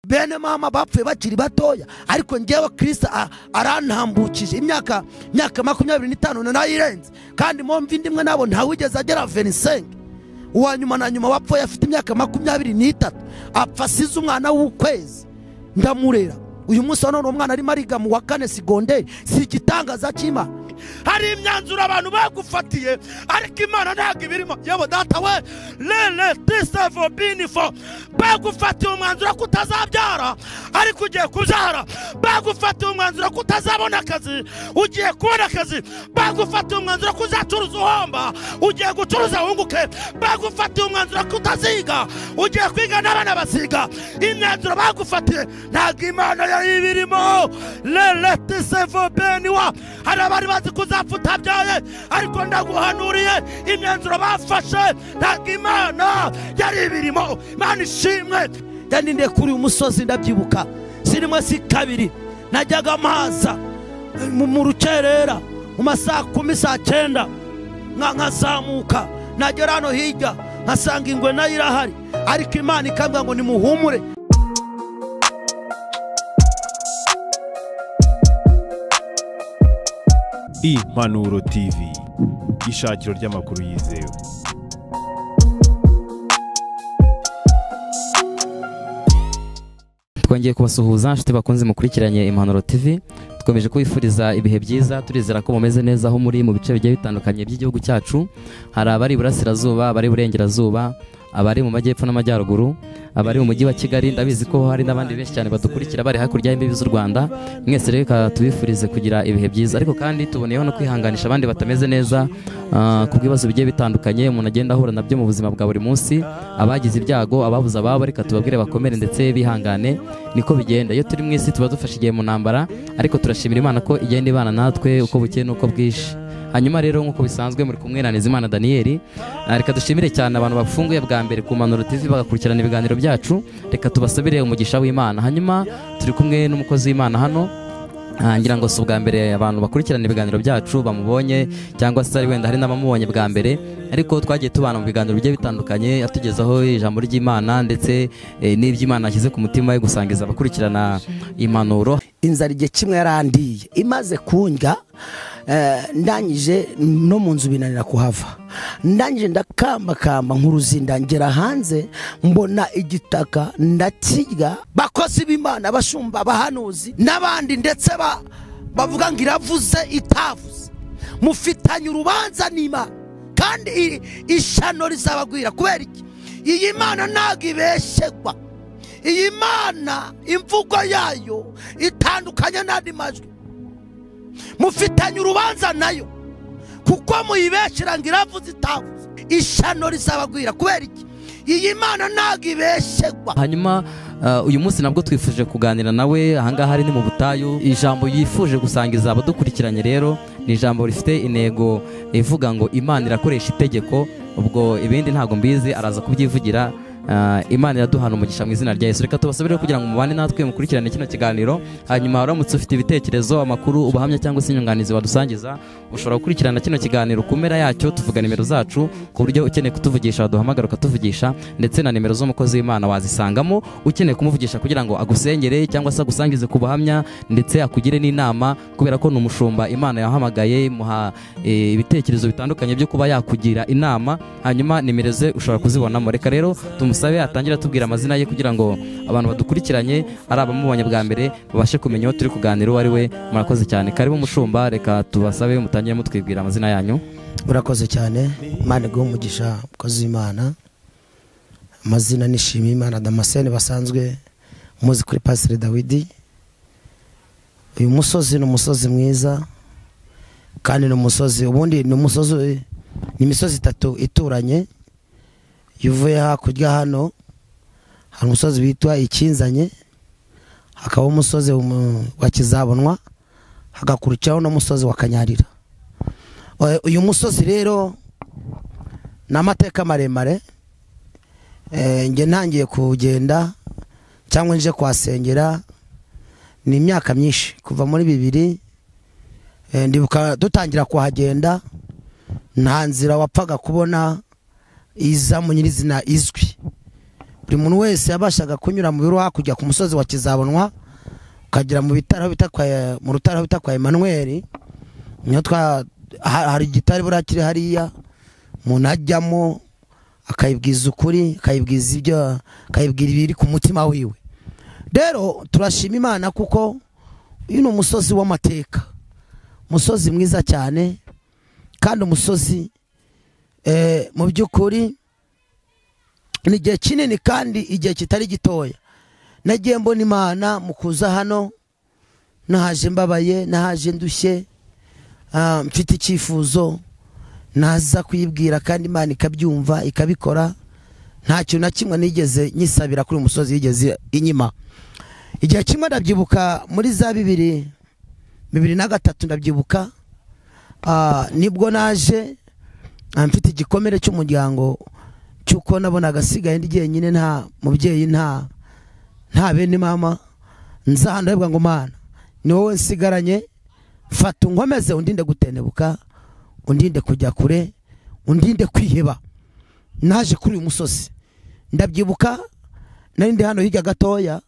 bene mama bapfuye bakiri batoya ariko ngewe kirisita arantambukije imyaka imyaka makumyabiri n'itanu nayirenze kandi mpamvu indi imwe nabo ntawigeze agera venisenge uwa nyuma na nyuma wapfuye afite imyaka makumyabiri n'itatu apfa asize umwana w'ukwezi ndamurera uyu munsi wa none umwana arimo ariga mu wa kane segonderi si igitangaza cy'imana hari imyanzuro abantu bagufatiye ariko imana ntabwo ibirimo yewe data we rere tisavo binifo bagufatiye umwanzuro ko utazabyara ariko ugiye kubyara bagufatiye umwanzuro ko utazabona akazi ugiye kubona akazi bagufatiye umwanzuro ko uzacuruza uhomba ugiye gucuruza wunguke bagufatiye umwanzuro ko utaziga ugiye kwiga n'abana baziga imyanzuro bagufatiye ntabwo imana yayo ibirimo rere tisavo beniwa hari abari bazi kuzapfa utabyaye ariko ndaguhanuriye imyanzuro bafashe ntabwo imana yari ibirimo imana ishimwe yaninde kuri uyu musozi ndabyibuka sinimwe si kabiri najyaga mpaza mu mu rukerera mu masaha kumi saa cyenda nka- nkazamuka nagera hano hirya nkasanga ingwe nayo irahari ariko imana ikambwira ngo nimuhumure impanuro tv ishakiro ry'amakuru yizewe twongeye kubasuhuza inshuti bakunze mukurikiranye impanuro tv dukomeje kubifuriza ibihe byiza turizera ko mumeze neza aho muri mu bice bigiye bitandukanye by'igihugu cyacu hari abari iburasirazuba abari iburengerazuba abari mu majyepfo n'amajyaruguru abari mu mujyi wa kigali ndabizi ko hari n'abandi benshi cyane badukurikira bari hakurya y'imbibi z'u rwanda mwese reka tubifurize kugira ibihe byiza ariko kandi tuboneyeho no kwihanganisha abandi batameze neza ah, ku bw'ibibazo bigiye bitandukanye umuntu agenda ahura nabyo mu buzima bwa buri munsi abagize ibyago ababuze ababo reka tubabwire bakomere ndetse bihangane niko bigenda iyo turi mu isi tuba dufashe igihe mu ntambara ariko turashimira imana ko igenda ibana natwe uko bukeye n'uko bwije hanyuma rero nk'uko bisanzwe muri kumwe na Nizimana Daniel Ah, reka dushimire cyane abantu bafunguye bwa mbere ku Manuro TV bagakurikirana ibiganiro byacu reka tubasabire umugisha w'Imana hanyuma turi kumwe n'umukozi w'Imana hano Ah, ngira ngo si ubwa mbere abantu bakurikirana ibiganiro byacu bamubonye cyangwa se ari wenda hari n'abamubonye bwa mbere ariko twagiye tubana mu biganiro bigiye bitandukanye atugezaho ijambo ry'imana ndetse eh, n'iby'imana yashyize ku mutima we gusangiza abakurikirana impanuro inzara igihe kimwe yarandiye imaze kundya eh, ndangije no mu nzu binanira kuhava ndangije ndakambakamba nk'uruzinda ngera hanze mbona igitaka ndakirya bakozi b'imana abashumba abahanuzi n'abandi ndetse ba- bavuga ngo iravuze itavuze mufitanye urubanza n'imana kandi i- ishano rizabagwira kubera iki iyi mana ntabwo ibeshegwa iyi mana imvugo yayo itandukanye n'andi majwi mufitanye urubanza nayo kuko muyibeshera ngo iravuze itavuze ishano rizabagwira kubera iki iyi mana ntabwo ibeshegwa hanyuma ah, uyu munsi nabwo twifuje kuganira nawe ahangaha ari ni mu butayu ijambo yifuje gusangiza abadukurikiranye rero ni ijambo rifite intego ivuga ngo imana irakoresha itegeko ubwo ibindi ntabwo mbizi araza kubyivugira Ah, imana iraduhana umugisha mu izina rya yesu reka tubasabire kugira ngo mubane natwe mukurikirane kino kiganiro hanyuma uramutse ufite ibitekerezo amakuru ubuhamya cyangwa se inyunganizi wadusangiza ushobora gukurikirana kino kiganiro ku mpera yacyo tuvuga nimero zacu ku buryo ukeneye kutuvugisha waduhamagara ukatuvugisha ndetse na nimero z'umukozi w'imana wazisangamo ukeneye kumuvugisha kugira ngo agusengere cyangwa se agusangize ku buhamya ndetse akugire n'inama kubera ko ni umushumba imana yahamagaye imuha eh, ibitekerezo bitandukanye byo kuba yakugira inama hanyuma nimero ze ushobora kuzibonamo reka rero tumusabe atangira atubwira amazina ye kugira ngo abantu badukurikiranye ari abamubonye bwa mbere babashe kumenya uwo turi kuganira uwo ari we murakoze cyane karibu mushumba reka tubasabe mutangire mutwibwira amazina yanyu urakoze cyane imana iguhe umugisha umukozi w'imana amazina nishimiye imana damascene basanzwe muzi kuri pasire dawidi uyu musozi ni umusozi mwiza kandi ni umusozi ubundi ni umusozi ni imisozi itatu ituranye iyo uvuye hakurya hano hari umusozi witwa ikinzanye hakaba umusozi umu- wa kizabonwa hagakurikiraho n'umusozi wa kanyarira Eh, uyu musozi rero ni amateka maremare Eh, njye ntangiye kugenda cyangwa nje kuhasengera ni imyaka myinshi kuva muri bibiri Eh, ndibuka dutangira kuhagenda nta nzira wapfaga kubona iza mu nyirizina izwi buri muntu wese yabashaga kunyura mu biro hakurya ku musozi wa kizabonwa ukagera mu bitaro aho bita kwa mu rutare aho bita kwa Emmanuel niho twa ha- hari igitari buriya kiri hariya umuntu ajyamo akayibwiza ukuri akayibwiza ibyo akayibwira ibiri ku mutima wiwe rero turashima imana kuko uyu ni umusozi w'amateka umusozi mwiza cyane kandi umusozi eh, mu by'ukuri ni igihe kinini kandi igihe kitari gitoya nagiye mbona imana mu kuza hano nahaje mbabaye nahaje ndushye ah, mfite icyifuzo naza kuyibwira kandi imana ikabyumva ikabikora nta kintu na kimwe nigeze nyisabira kuri uyu musozi yigeze inyima igihe kimwe ndabyibuka muri za bibiri bibiri na gatatu ndabyibuka ah, nibwo naje ah, mfite igikomere cy'umuryango cy'uko nabonaga asigaye ndi jyenyine nta mubyeyi nta nta bene mama nza ahantu ndavuga ngo mana ni wowe nsigaranye fata unkomeze undinde gutendebuka undinde kujya kure undinde kwiheba naje kuri uyu musozi ndabyibuka nari ndi hano hirya gatoya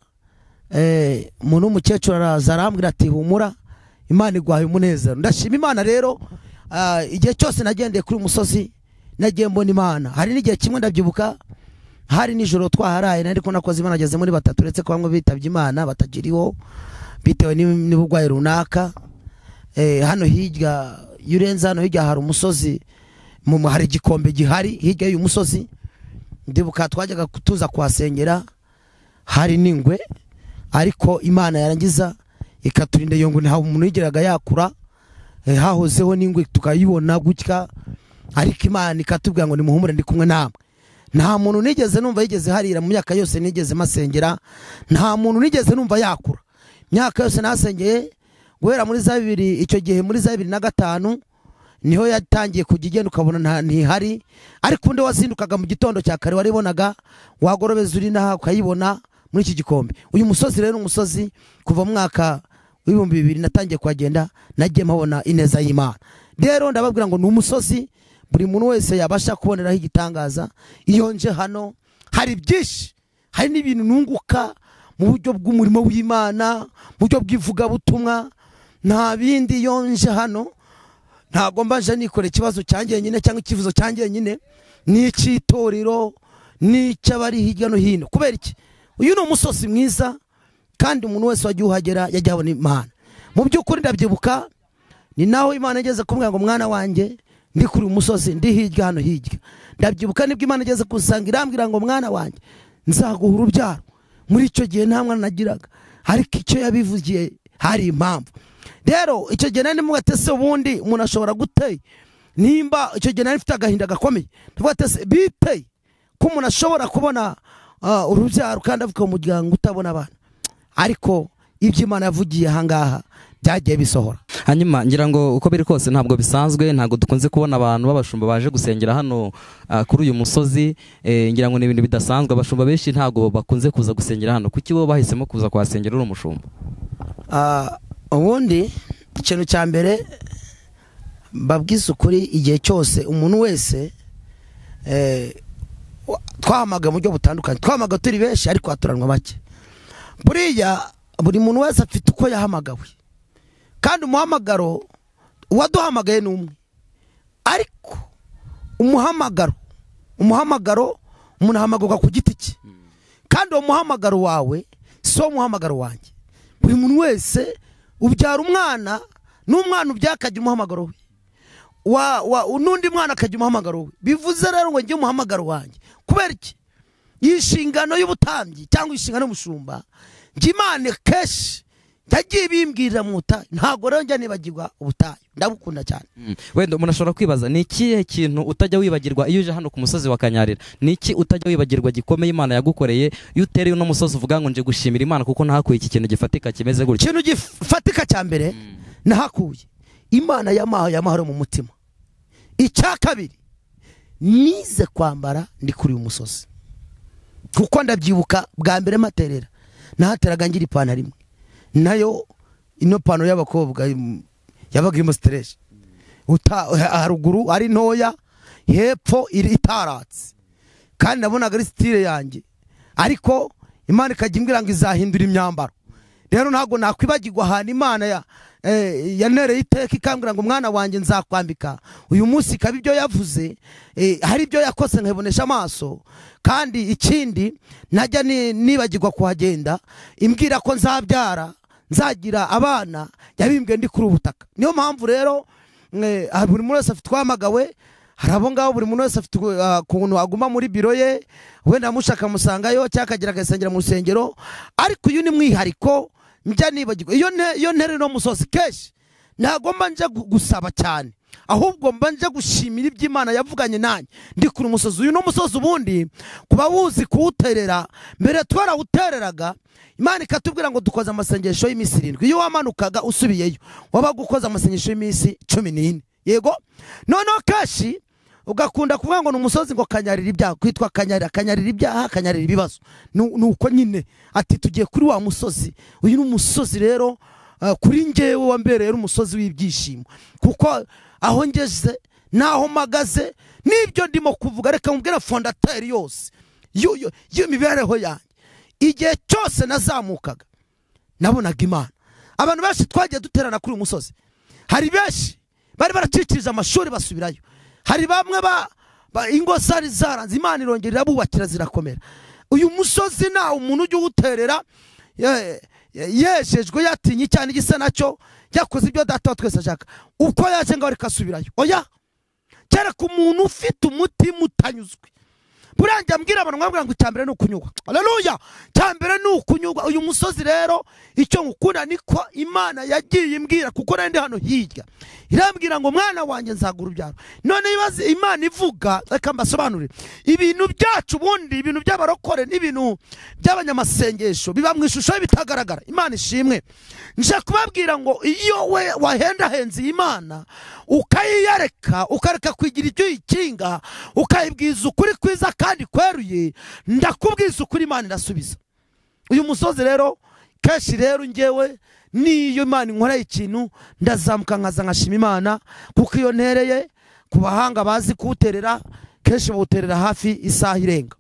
eh, umuntu w'umukecuru araza arambwira ati humura imana iguhaye umunezero ndashima imana rero ah, igihe cyose nagendeye kuri uyu musozi nagiye mbona imana hari n'igihe kimwe ndabyibuka hari nijoro twaharaye nari ko nakoze imana ageze muri batatu uretse ko bamwe bitabye imana batakiriho bitewe n'im- n'uburwayi runaka Eh, hano hirya iyo urenze hano hirya hari umusozi mu mu- hari igikombe gihari hirya y'uyu musozi ndibuka twajyaga ku- tuza kuhasengera hari n'ingwe ariko imana yarangiza ikaturinda iyo ngwe nta umuntu yigeraga yakura Eh, hahozeho n'ingwe tukayibona gutya ariko imana ikatubwira ngo nimuhumure ndi kumwe namwe nta muntu nigeze numva yigeze harira mu myaka yose nigeze masengera nta muntu nigeze numva yakura imyaka yose nasengeye guhera muri za bibiri icyo gihe muri za bibiri na gatanu niho yatangiye kujya igenda ukabona nta ntihari ariko undi wazindukaga mu gitondo cya kare waribonaga wagorobeza uri naha ukayibona muri iki gikombe uyu musozi rero ni umusozi kuva mu mwaka w'ibihumbi bibiri natangiye kuhagenda nagiye mpabona ineza y'imana rero ndababwira ngo ni umusozi buri muntu wese yabasha kuboneraho igitangaza iyo nje hano hari byinshi hari n'ibintu nunguka mu buryo bw'umurimo w'imana mu buryo bw'ivugabutumwa nta bindi iyo nje hano ntabwo mbanje nikora ikibazo cyanjye nyine cyangwa icyifuzo cyanjye nyine ni icy'itorero ni icy'abari hirya no hino kubera iki uyu ni umusozi mwiza kandi umuntu wese wagiye uhagera yajya abona imana mu by'ukuri ndabyibuka ni naho imana igeze kumbwira ngo mwana wanjye ndi kuri uyu musozi ndi hirya hano hirya ndabyibuka nibwo imana igeze gusanga irambwira ngo mwana wanjye nzaguha urubyaro muri icyo gihe nta mwana nagiraga ariko icyo yabivugiye hari impamvu rero icyo gihe nari ndimo gatese ubundi umuntu ashobora guteye nimba icyo gihe nari mfite agahinda gakomeye ndavuga ati "Ese biteye ko umuntu ashobora kubona ah, urubyaro kandi avuka mu muryango utabona abana ariko ibyo imana yavugiye ahangaha byagiye bisohora hanyuma ngira ngo uko biri kose ntabwo bisanzwe ntabwo dukunze kubona abantu b'abashumba baje gusengera hano ah, kuri uyu musozi Eh, ngira ngo ni ibintu bidasanzwe abashumba benshi ntabwo bakunze kuza gusengera hano kuki bo bahisemo kuza kuhasengera uri umushumba Ah, ubundi ikintu cya mbere mbabwiza ukuri igihe cyose umuntu wese eh, wa- twahamaga mu buryo butandukanye twahamaga turi benshi ariko haturanwa bake buriya buri muntu wese afite uko yahamagawe kandi umuhamagaro uwaduhamagaye ni umwe ariko umuhamagaro umuhamagaro umuntu ahamagarwa ku giti cye kandi uwo muhamagaro wawe si wo muhamagaro wanjye buri muntu wese ubyara umwana n'umwana ubyara akagira umuhamagaro we wa, wa, n'undi mwana akagira umuhamagaro we bivuze rero ngo njye umuhamagaro wanjye kubera iki iyi nshingano y'ubutambyi cyangwa inshingano y'umushumba njye imana kenshi yagiye bimbwirira mu butayu ntabwo rero njya nibagirwa ubutayu ndabukunda cyane Mm. wenda umuntu ashobora kwibaza ni ikihe kintu utajya wibagirwa iyo uje hano ku musozi wa kanyarira ni iki utajya wibagirwa gikomeye imana yagukoreye iyo utereye uno musozi uvuga ngo nje gushimira imana kuko nahakuye iki kintu gifatika kimeze gutya ikintu gifatika cya mbere nahakuye imana yamaho yamahoro mu mutima icya kabiri nize kwambara ndi kuri uyu musozi kuko ndabyibuka bwa mbere materera nahateraga ngira ipantaro imwe nayo ino pantaro y'abakobwa im- yabaga irimo sitereshi haruguru ari ntoya hepfo iri- itaratse kandi nabonaga ari sitire yanjye ariko imana ikajya imbwira ngo izahindura imyambaro rero ntabwo nakwibagirwa ahantu imana ya eh, yanereye iteka ikambwira ngo umwana wanjye nzakwambika uyu munsi ikaba ibyo yavuze eh, hari ibyo yakose nkabibonesha amaso kandi ikindi najya ni- nibagirwa kuhagenda imbwira ko nzabyara nzagira abana yabimbwiye ndi kuri ubutaka niyo mpamvu rero mwe, ah, buri muntu wese afite uwahamagawe hari abo ngabo buri muntu wese afite uh, ukuntu aguma muri biro ye wenda mushaka amusangayo cyangwa akagera agasengera mu rusengero ariko uyu ni mwihariko njya nibagirwa iyo nte- iyo ntere no musozi kenshi ntabwo mba njya gu- gusaba cyane ahubwo mba njya gushimira ibyo imana yavuganye nanjye ndi kuri umusozi uyu ni umusozi ubundi kuba wuzi kuwuterera mbere twarawutereraga imana ikatubwira ngo dukoze amasengesho y'iminsi irindwi iyo wamanukaga usubiyeyo wabaga ukoze amasengesho y'iminsi cumi n'ine yego noneho kenshi ugakunda kuvuga ngo ni umusozi ngo kanyarira ibyaha kwitwa kanyarira kanyarira ibyaha kanyarira ibibazo Nu- ni uko nyine ati tugiye kuri wa musozi uyu ni umusozi rero eh, kuri ngewe wambereye umusozi w'ibyishimo kuko aho ngeze n'aho mpagaze n'ibyo ndimo kuvuga reka mubwire fondateri yose y'u- y'u- y'imibereho yanjye igihe cyose nazamukaga nabonaga imana abantu benshi twagiye duterana kuri uyu musozi hari benshi bari baracikirije amashuri basubirayo hari bamwe ba, ba ingo zari zaranze imana irongera irabubakira zirakomera uyu musozi nta umuntu ujya uwuterera ye- ye- yejejwe yatinye cyane igisa nacyo yakoze ibyo data wa twese ashaka uko yaje ngo ariko asubirayo oya kereka umuntu ufite umutima utanyuzwe buriya njya mbwira abantu nkababwira ngo icyambere ni ukunyugwa aleluya icyambere ni ukunyugwa uyu musozi rero icyo ngukunda niko imana yagiye imbwira kuko nari ndi hano hirya irambwira ngo mwana wanjye nzagura ubyaro none ibaze imana ivuga reka mbasobanurire ibintu byacu ubundi ibintu by'abarokore n'ibintu by'abanyamasengesho biba mu ishusho y'ibitagaragara imana ishimwe nje kubabwira ngo iyo we wahendahenze iyi mana ukayiyareka ukareka kugira ibyo uyikinga ukayibwiza ukuri kwiza kandi kweruye ndakubwiza ukuri imana irasubiza uyu musozi rero kenshi rero ngewe niyo imana inkoreye ikintu ndazamuka nkaza nkashima imana kuko iyo ntereye ku bahanga bazi kuwuterera kenshi bawuterera hafi isaha irenga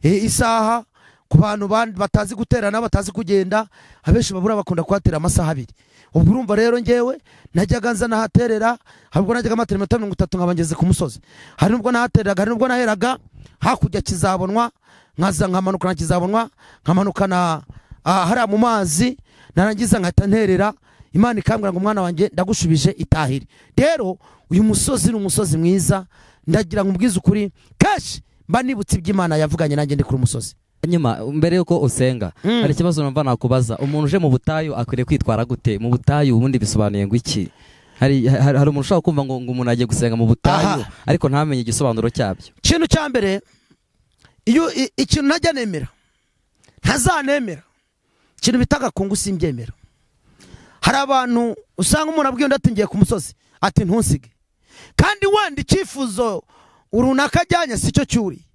E, isaha ku bantu bandi batazi guterana batazi kugenda abenshi babura bakunda kuhatera amasaha abiri ubwo urumva rero ngewe najyaga nza nahaterera hari ubwo najyaga matera iminota mirongo itatu nkaba ngeze ku musozi hari nubwo nahatereraga hari nubwo naheraga hakurya kizabonwa nkaza nkamanuka na kizabonwa nkamanuka na ah, hariya mu mazi narangiza nkahita nterera imana ikambwira ngo umwana wanjye ndagushubije itahire rero uyu musozi ni umusozi mwiza ndagira ngo ubwize ukuri kenshi mba nibutse iby'imana yavuganye nanjye ndi kuri umusozi nyuma mbere yuko usenga Mm. hari ikibazo numva nakubaza umuntu uje mu butayu akwiriye kwitwara gute mu butayu ubundi bisobanuye ngo iki hari, hari, hari umuntu ushobora kumva ngo, ngo umuntu agiye gusenga mu butayu Aha. ariko ntamenye igisobanuro cyabyo ikintu cya mbere iyo i- ikintu najya nemera ntazanemera ikintu bita agakungu simbyemera hari abantu usanga umuntu abwiye undi ati ngiye ku musozi ati ntusige kandi wenda icyifuzo runaka ajyanye si cyo cyuriye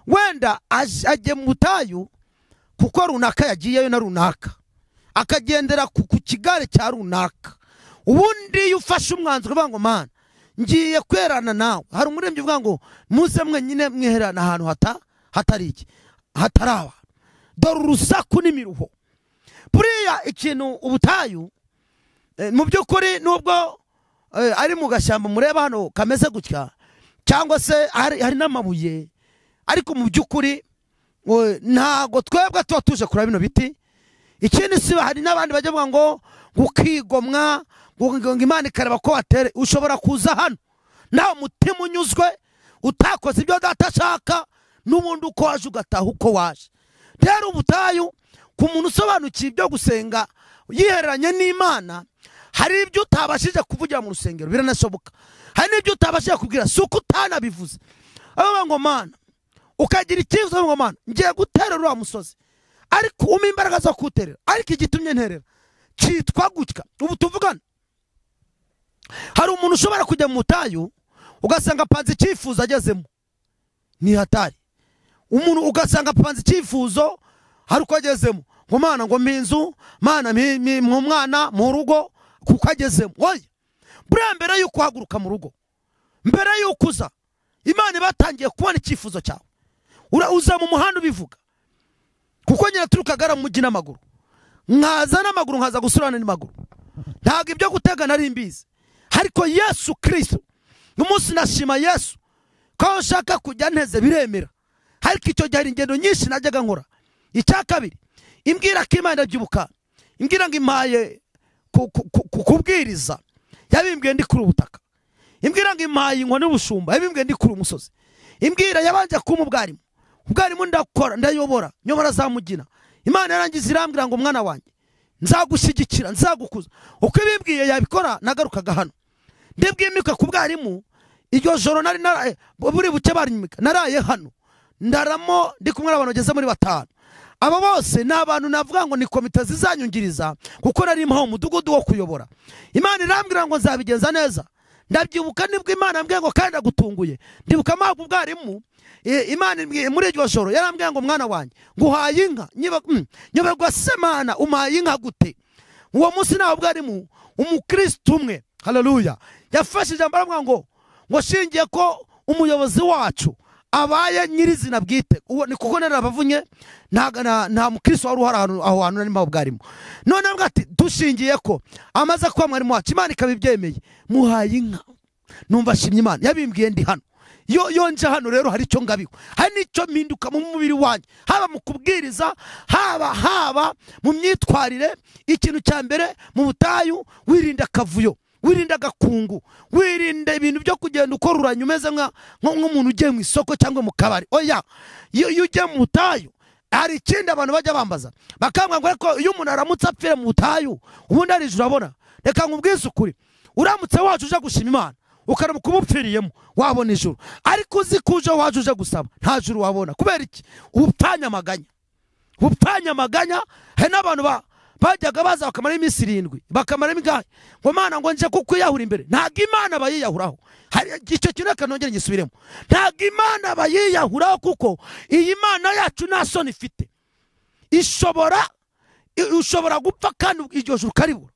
wenda aj- agiye mu butayu kuko runaka yagiyeyo na runaka akagendera ku ku kigare cya runaka ubundi iyo ufashe umwanzuro uvuga ngo mana ngiye kwerana nawe hari umurembyi uvuga ngo muze mwenyine mwiherana ahantu hata hatari iki hatari abantu dore urusaku n'imiruho buriya ikintu ubutayu eh, mu by'ukuri nubwo eh, ari mu gashyamba mureba hano kameze gutya cyangwa se hari hari n'amabuye ariko mu by'ukuri we- ntago twebwe tuba tuje kureba bino biti ikindi si hari n'abandi bajya bavuga ngo gukigomwa ngo ngo imana ikareba ko watere ushobora kuza hano nawe umutima unyuzwe utakoze ibyo data ashaka n'ubundi uko waje ugataha uko waje rero ubutayu ku muntu usobanukiye ibyo gusenga yihereranye n'imana hari ibyo utabashije kuvugira mu rusengero biranashoboka hari n'ibyo utabashije kubwira si uko utanabivuze abavuga ngo mana ukagira icyifuzo ngo mana ngiye guterera uriya musozi ariko umpa imbaraga zo kuwuterera ariko igitumye nterera cyitwa gutya ubu tuvugana hari umuntu ushobora kujya mu butayu ugasanga apanze icyifuzo agezemo ni hatari umuntu ugasanga apanze icyifuzo hari uko agezemo ngo mana ngo mpa inzu mana mpi- mpi- mpa umwana mu rugo kuko agezemo oya buriya mbere y'uko uhaguruka mu rugo mbere y'uko uza imana iba yatangiye kubona icyifuzo cyawe Ura- uza mu muhanda ubivuga kuko nyiraturukaga aramugi n'amaguru nkaza n'amaguru nkaza gusurana n'amaguru ntabwo ibyo gutega nari mbizi ariko yesu kirisito umunsi nashima yesu ko aho nshaka kujya nteze biremera ariko icyo gihe hari ingendo nyinshi najyaga nkora icya kabiri imbwira ko imana irabyibuka imbwira ngo impaye ku- ku- ku- ku- kubwiriza yabimbwiye ndi kuri ubutaka imbwira ngo impaye inkoni y'ubushumba yabimbwiye ndi kuri umusozi imbwira yabanje kumpa ubwarimu ubwarimu ndakora ndayobora nyobora azamugina imana yarangiza irambwira ngo umwana wanjye nzagushyigikira nzagukuza uko ibimbwiye yabikora nagarukaga hano ndibwimika ku bwarimu iryo joro nari naraye buri buke barinyimika naraye hano ndaramo ndi kumwe n'abantu bageze muri batanu aba bose ni abantu navuga ngo ni komite zizanyungiriza kuko nari mpaho umudugudu wo kuyobora imana irambwira ngo nzabigenza neza ndabyibuka nibwo imana yambwiye ngo kandi agutunguye ndibuka mpabwa ubwarimu I- imana imbwiye muri iryo joro yarambwiye ngo mwana wanjye nguhaye inka nyoberwa se mana umpaye inka gute uwo munsi nawe bwarimu umukristo umwe haleluya yafashe ijambo aravuga ngo ngo shingiye ko umuyobozi wacu abaye nyirizina bwite uwo ni kuko narabavunye nta na- nta mukristo wari uhari ahantu- aho hantu narimo bwarimo none avuga ati dushingiye ko amaze kuba mwarimu wacu imana ikaba ibyemeye muhaye inka numva ashimye imana yabimbwiye ndi hano yo yo nje hano rero hari icyo ngabiwe hari n'icyo mpinduka mu mubiri wanjye haba mu kubwiriza haba haba mu myitwarire ikintu cya mbere mu butayu wirinda akavuyo wirinda agakungu wirinda ibintu byo kugenda ukoruranya umeze nka- nko- nk'umuntu ugiye mu isoko cyangwa mu kabari oya iyo iyo ugiye mu butayu hari ikindi abantu bajya bambaza bakambwira ngo ariko iyo umuntu aramutse apfira mu butayu ubundi arijuru abona reka nkubwize ukuri uramutse wacu uje gushima imana ukaramuka ubupfiriyemo wabona ijuru ariko uzi ko uje wacu uje gusaba nta juru wabona kubera iki ubupfanyamaganya ubupfanyamaganya hari n'abantu ba bajyaga baza bakamara iminsi irindwi bakamara imigahe ngo mana ngo nje kukwiyahura imbere ntabwo imana bayiyahuraho hari icyo kintu reka nongere ngisubiremo ntabwo imana bayiyahuraho kuko iyi mana yacu nta soni ifite ishobora i- ushobora gupfa kandi iryo juru ukaribura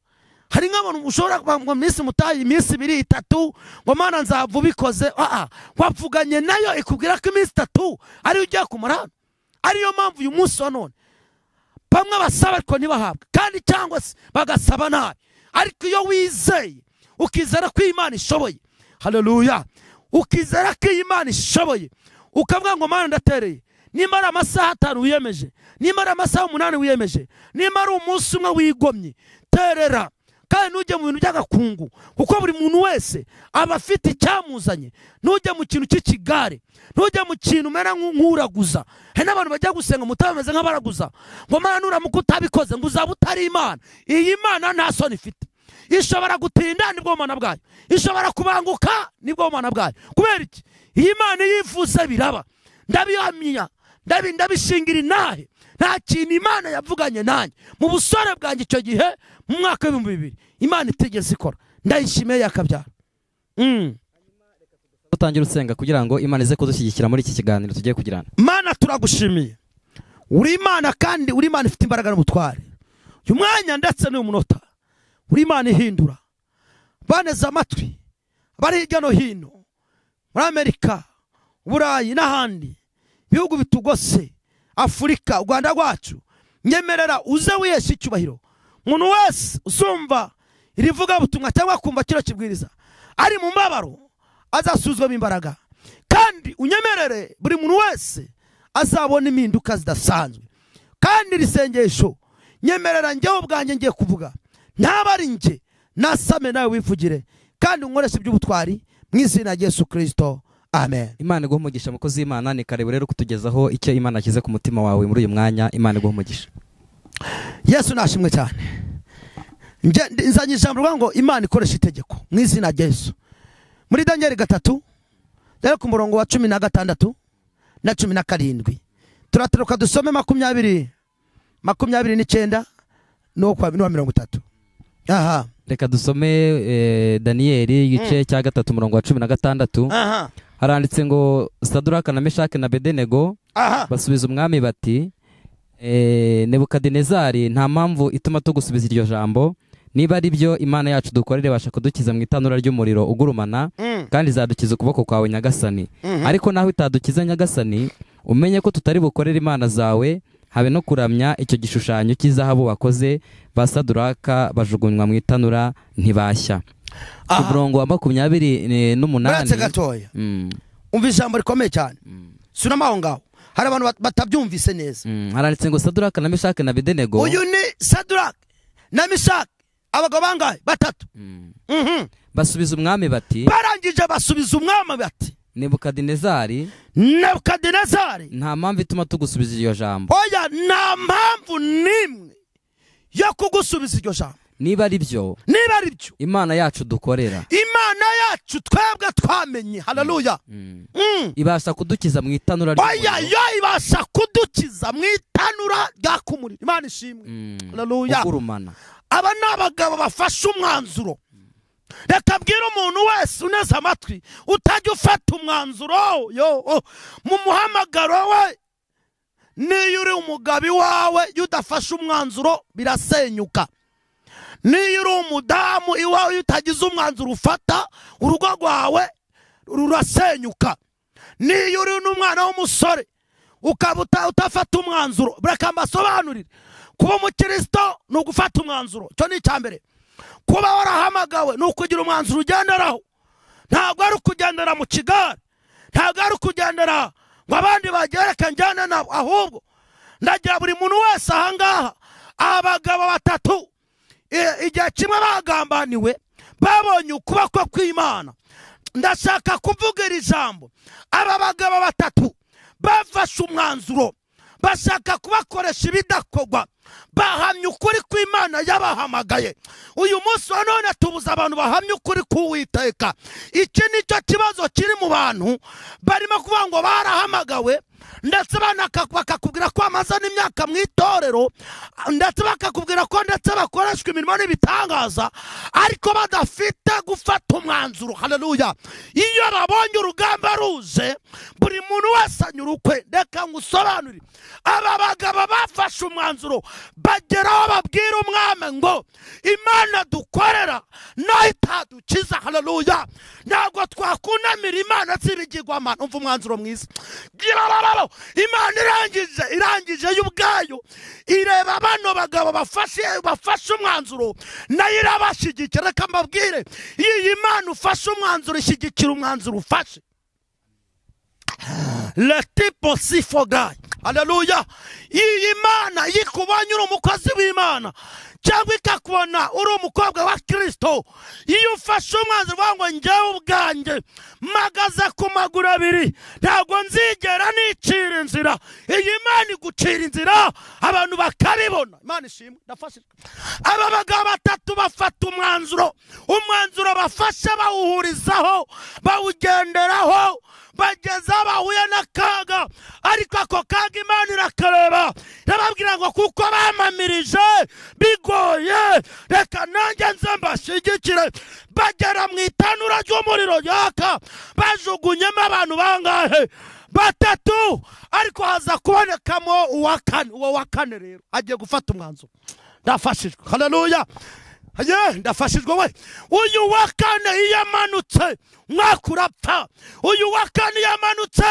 hari nk'abantu ushobora kuba ngo minsi mutaye iminsi ibiri itatu ngo mana nzava ubikoze aa wapfuganye nayo ikubwira ko iminsi itatu ariyo ugiye kumara hano ariyo mpamvu uyu munsi wa none bamwe basaba ariko ntibahabwe kandi cyangwa se bagasaba nabi ariko iyo wizeye ukizera ko imana ishoboye haleluya ukizera ko iyi imana ishoboye ukavuga ngo mana ndatereye nimba ari amasaha atanu wiyemeje nimba ari amasaha umunani wiyemeje nimba ari umunsi umwe wigomye terera kandi ntujye mu bintu by'agakungu kuko buri muntu wese aba afite icyamuzanye ntujye mu kintu cy'ikigare ntujye mu kintu umera nk'u- nk'uraguza hari n'abantu bajya gusenga mutaba bameze nk'abaraguza ngo mana nuramuka utabikoze ngo uzaba utari imana iyi mana nta soni ifite ishobora gutinda nibwo bumana bwayo ishobora kubanguka nibwo bumana bwayo kubera iki iyi mana iyo ivuze biraba ndabihamya ndabi ndabishingira inahe nta kintu imana yavuganye nanjye mu busore bwanjye icyo gihe mu mwaka w'ibihumbi bibiri imana itigeze ikora ndayishimiye yakabyara Mm. utangira usenga kugira ngo imana ize kudushyigikira muri iki kiganiro tugiye kugirana mana turagushimiye uri imana kandi uri imana ifite imbaraga n'ubutware uyu mwanya ndetse n'uyu munota uri imana ihindura baneze amatwi bari hirya no hino muri amerika uburayi n'ahandi ibihugu bitugose afurika u rwanda rwacu nyemerera uze wihesha icyubahiro umuntu wese usumva irivuga butumwa cyangwa akumva kino kibwiriza ari mu mbabaro azasuzwamo imbaraga kandi unyemerere buri muntu wese azabona impinduka zidasanzwe kandi iri sengesho nyemerera njyewe ubwanjye ngiye kuvuga ntaba ari njye nasame nawe wivugire kandi unkoreshe iby'ubutwari mu izina rya yesu kirisito amen imana iguha umugisha mukozi w'imana ni kare rero kutugezaho icyo imana yashyize ku mutima wawe muri uyu mwanya imana iguha umugisha yesu nashimwe cyane Njye- ndi- nzanye ijambo rivuga ngo imana ikoresha itegeko mu izina rya yesu muri daniel gatatu rero ku murongo wa cumi na gatandatu na cumi na karindwi turataruka dusome makumyabiri makumyabiri n'icyenda n'uwa n'uwa mirongo itatu aha reka dusome eh, daniyeli igice cya gatatu umurongo wa cumi na gatandatu aha haranditse ngo saduraka na meshake na bedenego aha basubiza umwami bati eh, nebukadinezari nta mpamvu ituma tugusubiza iryo jambo niba ari byo imana yacu dukorera ibasha kudukiza mu itanura ry'umuriro ugurumana kandi izadukiza ukuboko kwawe nyagasani ariko naho itadukiza nyagasani umenye ko tutari bukorere imana zawe habe no kuramya icyo gishushanyo cy'izahabu bakoze ba saduraka bajugunywa mu itanura ntibashya ku aha murongo wa makumyabiri eh, n'umunani uretse gatoya Mm, umva ijambo rikomeye cyane sunama aho ngaho hari abantu bat- batabyumvise neza mm. haranditse ngo saduraka na meshake na bedenego uyu ni sadurake na mishake abagabo bangahe batatu Mm. Mhm. basubiza umwami bati barangije basubiza umwami bati nebukadinezari nebukadinezari nta mpamvu ituma tugusubiza iryo jambo oya nta mpamvu n'imwe yo kugusubiza iryo jambo niba ari byo niba ari byo imana yacu dukorera imana yacu twebwe twamenye hararuya Mm. ibasha kudukiza mu itanura oya ry'umuriro. yo ibasha kudukiza mu itanura ryaka umuriro imana ishimwe Mm. Hallelujah. ugurumana aba ni abagabo bafashe umwanzuro reka bwira umuntu wese uneze amatwi utajya ufata umwanzuro yo oh, mu muhamagaro we niyo uri umugabo iwawe iyo udafashe umwanzuro birasenyuka niyo uri umudamu iwawe iyo utagize umwanzuro ufata urugo rwawe rurasenyuka niyo uri n'umwana w'umusore ukaba uta- utafata umwanzuro reka mbasobanurire kuba umukristo ni ugufata umwanzuro icyo ni icya mbere kuba warahamagawe ni ukugira umwanzuro ugenderaho ntabwo ari ukugendera mu kigare ntabwo ari ukugendera ngo abandi bagereka njyane nabo ahubwo ndagira buri muntu wese ahangaha abagabo batatu i- igihe kimwe bagambaniwe babonye ukuboko kw'imana ndashaka kuvuga iri jambo aba bagabo batatu bafashe umwanzuro bashaka kubakoresha ibidakorwa bahamya ukuri kw'imana yabahamagaye uyu munsi wa none tubuza abantu bahamya ukuri k'uwiteka iki ni cyo kibazo kiri mu bantu barimo kuvuga ngo barahamagawe ndetse banaka- bakakubwira ko bamaze n'imyaka mu itorero ndetse bakakubwira ko ndetse bakoreshwa imirimo n'ibitangaza ariko badafite gufata umwanzuro haleluya iyo babonye urugamba ruje buri muntu wese anyura ukwe reka ngusobanurire aba bagabo bafashe umwanzuro bageraho babwira umwami ngo imana dukorera nayo itadukiza haleluya ntabwo twakunamira imana z'ibigirwamana umva umwanzuro mwiza Girarararo. imana irangije irangije yo ubwayo ireba bano bagabo bafashe bafashe umwanzuro nayo irabashyigikira reka mbabwire iyi mana ufashe umwanzuro ishyigikira umwanzuro ufashe letipo sifogayi haleluya iyi mana iyo ikubonye uri umukozi w'imana cyangwa ikakubona uri umukobwa wa kirisito iyo ufashe umwanzuro uvuga ngo njyewe ubwanjye mpagaze ku maguru abiri ntabwo nzigera nicira inzira iyi mana igucira inzira abantu bakabibona imana ishimwe ndafashijwe aba bagabo batatu bafata umwanzuro umwanzuro bafashe bawuhurizaho bawugenderaho bageze aho bahuye n'akaga ariko ako kaga imana irakareba irababwira ngo kuko bamamirije bigoye reka nanjye nze mbashyigikire bagera mu itanura ry'umuriro yaka bajugunyemo abantu bangahe batatu ariko haza kubonekamo uwa kane uwo wa kane rero agiye gufata umwanzuro ndafashijwe haleluya ye ndafashijwe we uyu wa kane iyo amanutse umwaka urapfa uyu wa kane iyo amanutse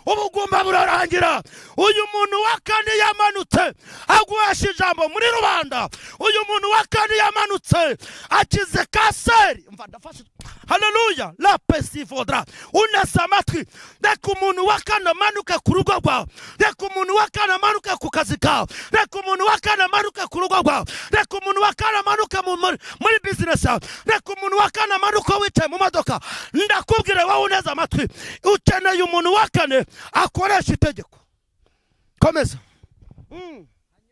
ubugumba burarangira uyu muntu wa kane iyo amanutse aguhesha ijambo muri rubanda uyu muntu wa kane iyo amanutse akize kanseri mva ndafashijwe haleluya la pesi vodra unese amatwi reka umuntu wa kane amanuke ku rugo rwawe reka umuntu wa kane amanuke ku kazi kawe reka umuntu wa kane amanuke ku rugo rwawe reka umuntu wa kane amanuke mu- muri- muri bizinesi yawe reka umuntu wa kane amanuke wicaye mu modoka ndakubwire wowe uneze amatwi ukeneye umuntu wa kane akoresha itegeko komeza Mm,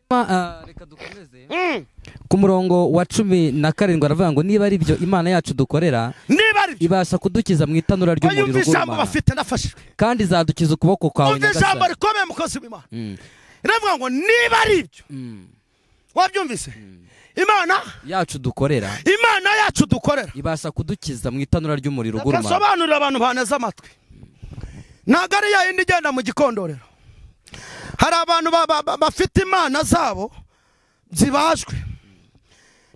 Ma- ah, reka dukomeze mm. ku murongo wa cumi na karindwi aravuga ngo niba ari byo imana yacu dukorera niba ari byo ibasha kudukiza mu itanura ry'umuriro yumva ijambo ugurumana bafite ndafashijwe kandi izadukiza ukuboko kwawe umva ijambo nyagasani rikomeye mukozi w'imana Mm, iravuga ngo niba ari ibyo mm. wabyumvise imana yacu dukorera imana yacu dukorera ibasha kudukiza mu itanura ry'umuriro ugurumana gasobanurira abantu baneze amatwi ntabwo ari ya yindi igenda mu gikondorero hari abantu ba- ba- ba- bafite imana zabo zibajwe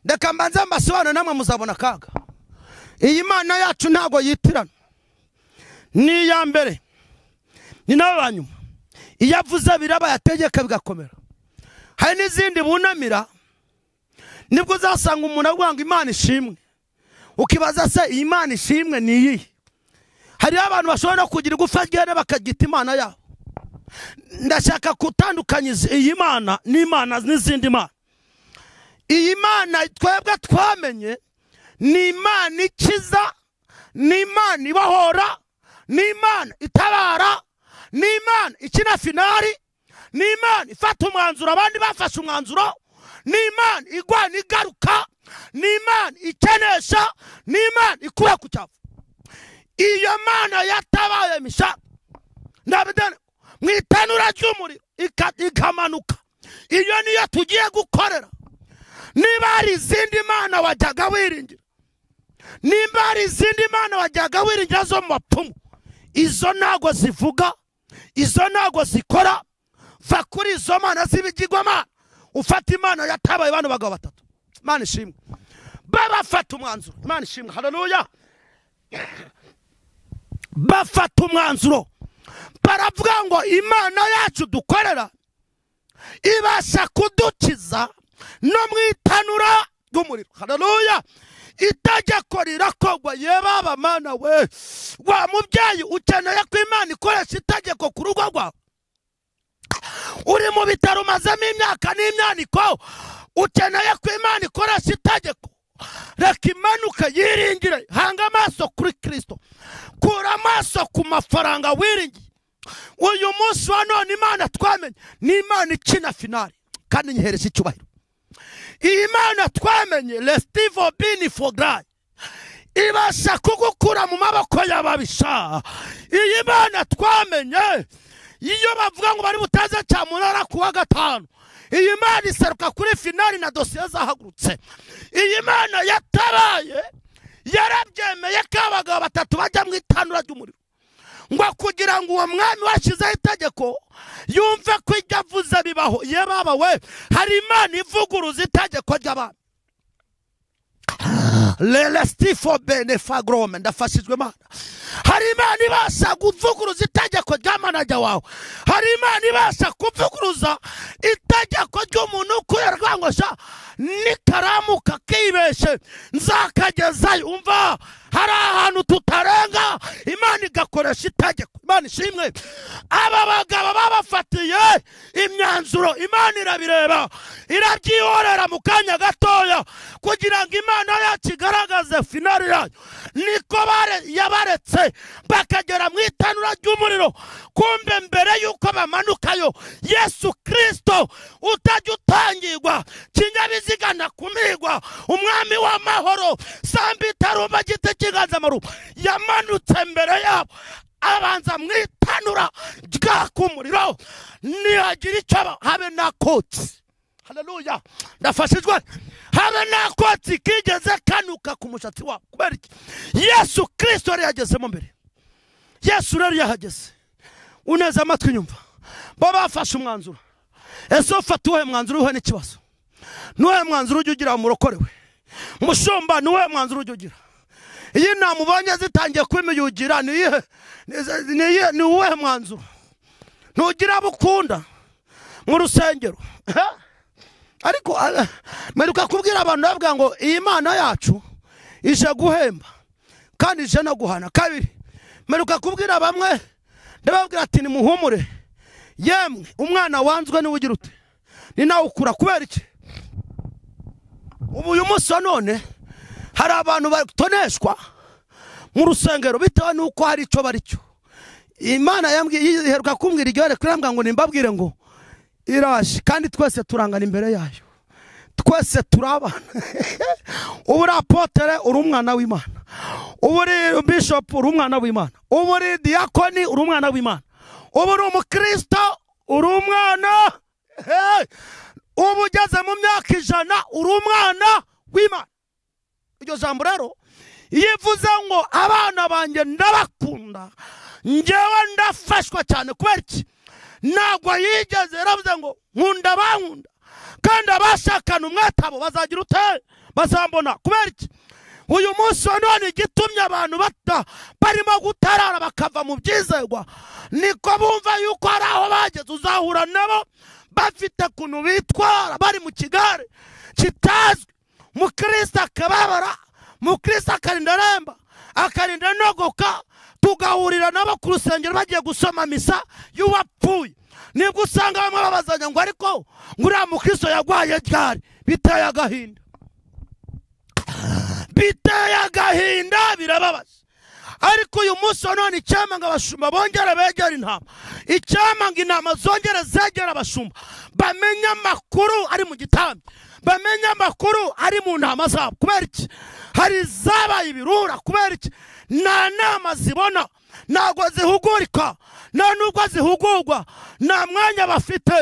reka mbanze mbasobanure namwe muzabona akaga iyi mana yacu ntabwo yitirana ni iya mbere ni n'aba nyuma iyo avuze biraba yategeka bigakomera hari n'izindi bunamira nibwo uzasanga umuntu avuga ngo imana ishimwe ukibaza se iyi mana ishimwe ni iyihe hariho abantu bashobora no kugira igufa ryera bakaryita imana yabo ndashaka gutandukanya izi- iyi mana n'imana n'izindi mana iyi mana twebwe twamenye ni imana ikiza ni imana ibahora ni imana itabara ni imana ikina finari ni imana ifata umwanzuro abandi bafashe umwanzuro ni imana igwana igaruka ni imana ikenesha ni imana ikura ku cyavu iyo mana yatabaye misha ndabidane mu itanura ry'umuriro ika- ikamanuka iyo niyo tugiye gukorera niba hari izindi mana wajyaga wiringira nimba hari izindi mana wajyaga wiringira zo mu bapfumu izo ntago zivuga izo ntago zikora va kuri izo mana z'ibigirwamana ufata imana yatabaye bano bagabo batatu imana ishimwe babafata umwanzuro imana ishimwe hararuya bafata umwanzuro baravuga ngo imana yacu dukorera ibasha kudukiza no mu itanura ry'umuriro hararuya itegeko rirakorwa yebaba mana we wa mubyeyi ukeneye ko imana ikoresha itegeko ku rugo rwawe uri mu bitaro umazemo imyaka n'imyaniko ukeneye ko imana ikoresha itegeko reka imanuke yiringire hanga amaso kuri kirisito kura amaso ku mafaranga wiringiye uyu munsi wa none imana twamenye ni imana ikina finari kandi nyihereje icyubahiro iyi mana twamenye resitivo bini fogarayi ibasha kugukura mu maboko y'ababisha iyi mana twamenye iyo bavuga ngo bari butaze cya munara ku wa gatanu iyi mana iseruka kuri finari na dosiye zahagurutse iyi mana yatabaye yarabyemeye ko abagabo batatu bajya mu itanura ry'umuriro ngo kugira ngo uwo mwami washyizeho itegeko yumve ko ibyo avuze bibaho iyo baba we hari imana ivuguruza itegeko ry'abami lelestifo benefagrome ndafashijwe imana hari imana ibasha kuvuguruza itegeko ry'amanajya wawe hari imana ibasha kuvuguruza itegeko ry'umuntu ukorerwa ngo sha nikaramu kakibeshe nzakagezayo umva hari ahantu tutarenga imana igakoresha itegeko imana ishimwe aba bagabo babafatiye imyanzuro imana irabireba irabyihorera mu kanya gatoya kugira ngo imana yacu igaragaze finari yayo niko bare- yabaretse bakagera mu itanura ry'umuriro kumbe mbere y'uko bamanukayo yesu kirisito utajya utangirwa kinyabiziga nakumirwa umwami w'amahoro sambi itarumba giti cy'inganzamarumbu yamanutse mbere yabo abanza mu itanura ryaka umuriro nihagira icyo aba- habe nakotsi haleluya ndafashijwe habe nakotsi kigeze kanuka ku mushatsi wabo kubera iki yesu kirisito yari yagezemo mbere yesu rero yahageze uneze amatwi inyumva bo bafashe umwanzuro ese ufata uwuhe mwanzuro uwuhe n'ikibazo n'uwuhe mwanzuro ujya ugira murokorewe mushumba n'uwuhe mwanzuro ujya ugira iyo inama ubonye zitangiye kwimiyugira ni iyihe- ni- ni iyihe- ni uwuhe mwanzuro ntugira abo ukunda mu rusengero Eh? ariko ah, mperuka kubwira abantu bavuga ngo iyi mana yacu ije guhemba kandi ije no guhana kabiri mperuka kubwira bamwe ndababwira ati nimuhumure yemwe umwana wanzwe niwe ugira ute ni nawe ukura kubera iki ubu uyu munsi wa none hari abantu batoneshwa mu rusengero bitewe n'uko hari icyo bari cyo imana yambwiye iheruka kumbwira iryo reka irambwira ngo nimbabwire ngo iraje kandi twese turangana imbere yayo twese turi abana ubu uri apotere uri umwana w'imana ubu uri bishopu uri umwana w'imana ubu uri diyakoni uri umwana w'imana ubu uri umukristo uri umwana Hey! ubu ugeze mu myaka ijana uri umwana w'imana iryo jambo rero iyo ivuze ngo abana banjye ndabakunda ngewe ndafashwa cyane kubera iki ntabwo yigeze yaravuze ngo nkunda bankunda kandi abashakana umwete abo bazagira ute bazambona kubera iki uyu munsi wa none igitumye abantu bata barimo gutarara bakava mu byizerwa niko bumva yuko hari aho bageze uzahura nabo bafite ukuntu bitwara bari mu kigare kitazwi mukristo akababara mukristo akarinda remba akarinda nogoka tugahurira nabo ku rusengero bagiye gusoma misa y'uwapfuye nibwo usanga bamwe babazanya ngo ariko ngo uriya mukristo yagwaye ryari biteye agahinda biteye agahinda birababaza ariko uyu munsi wa none icyampa ngo abashumba bongere begere intama icyampa ngo intama zongere zegere abashumba bamenye amakuru ari mu gitambi bamenye amakuru ari mu ntama zabo kubera iki hari izabaye ibirura kubera iki nta nama zibona ntabwo zihugurika nta nubwo zihugurwa nta mwanya bafite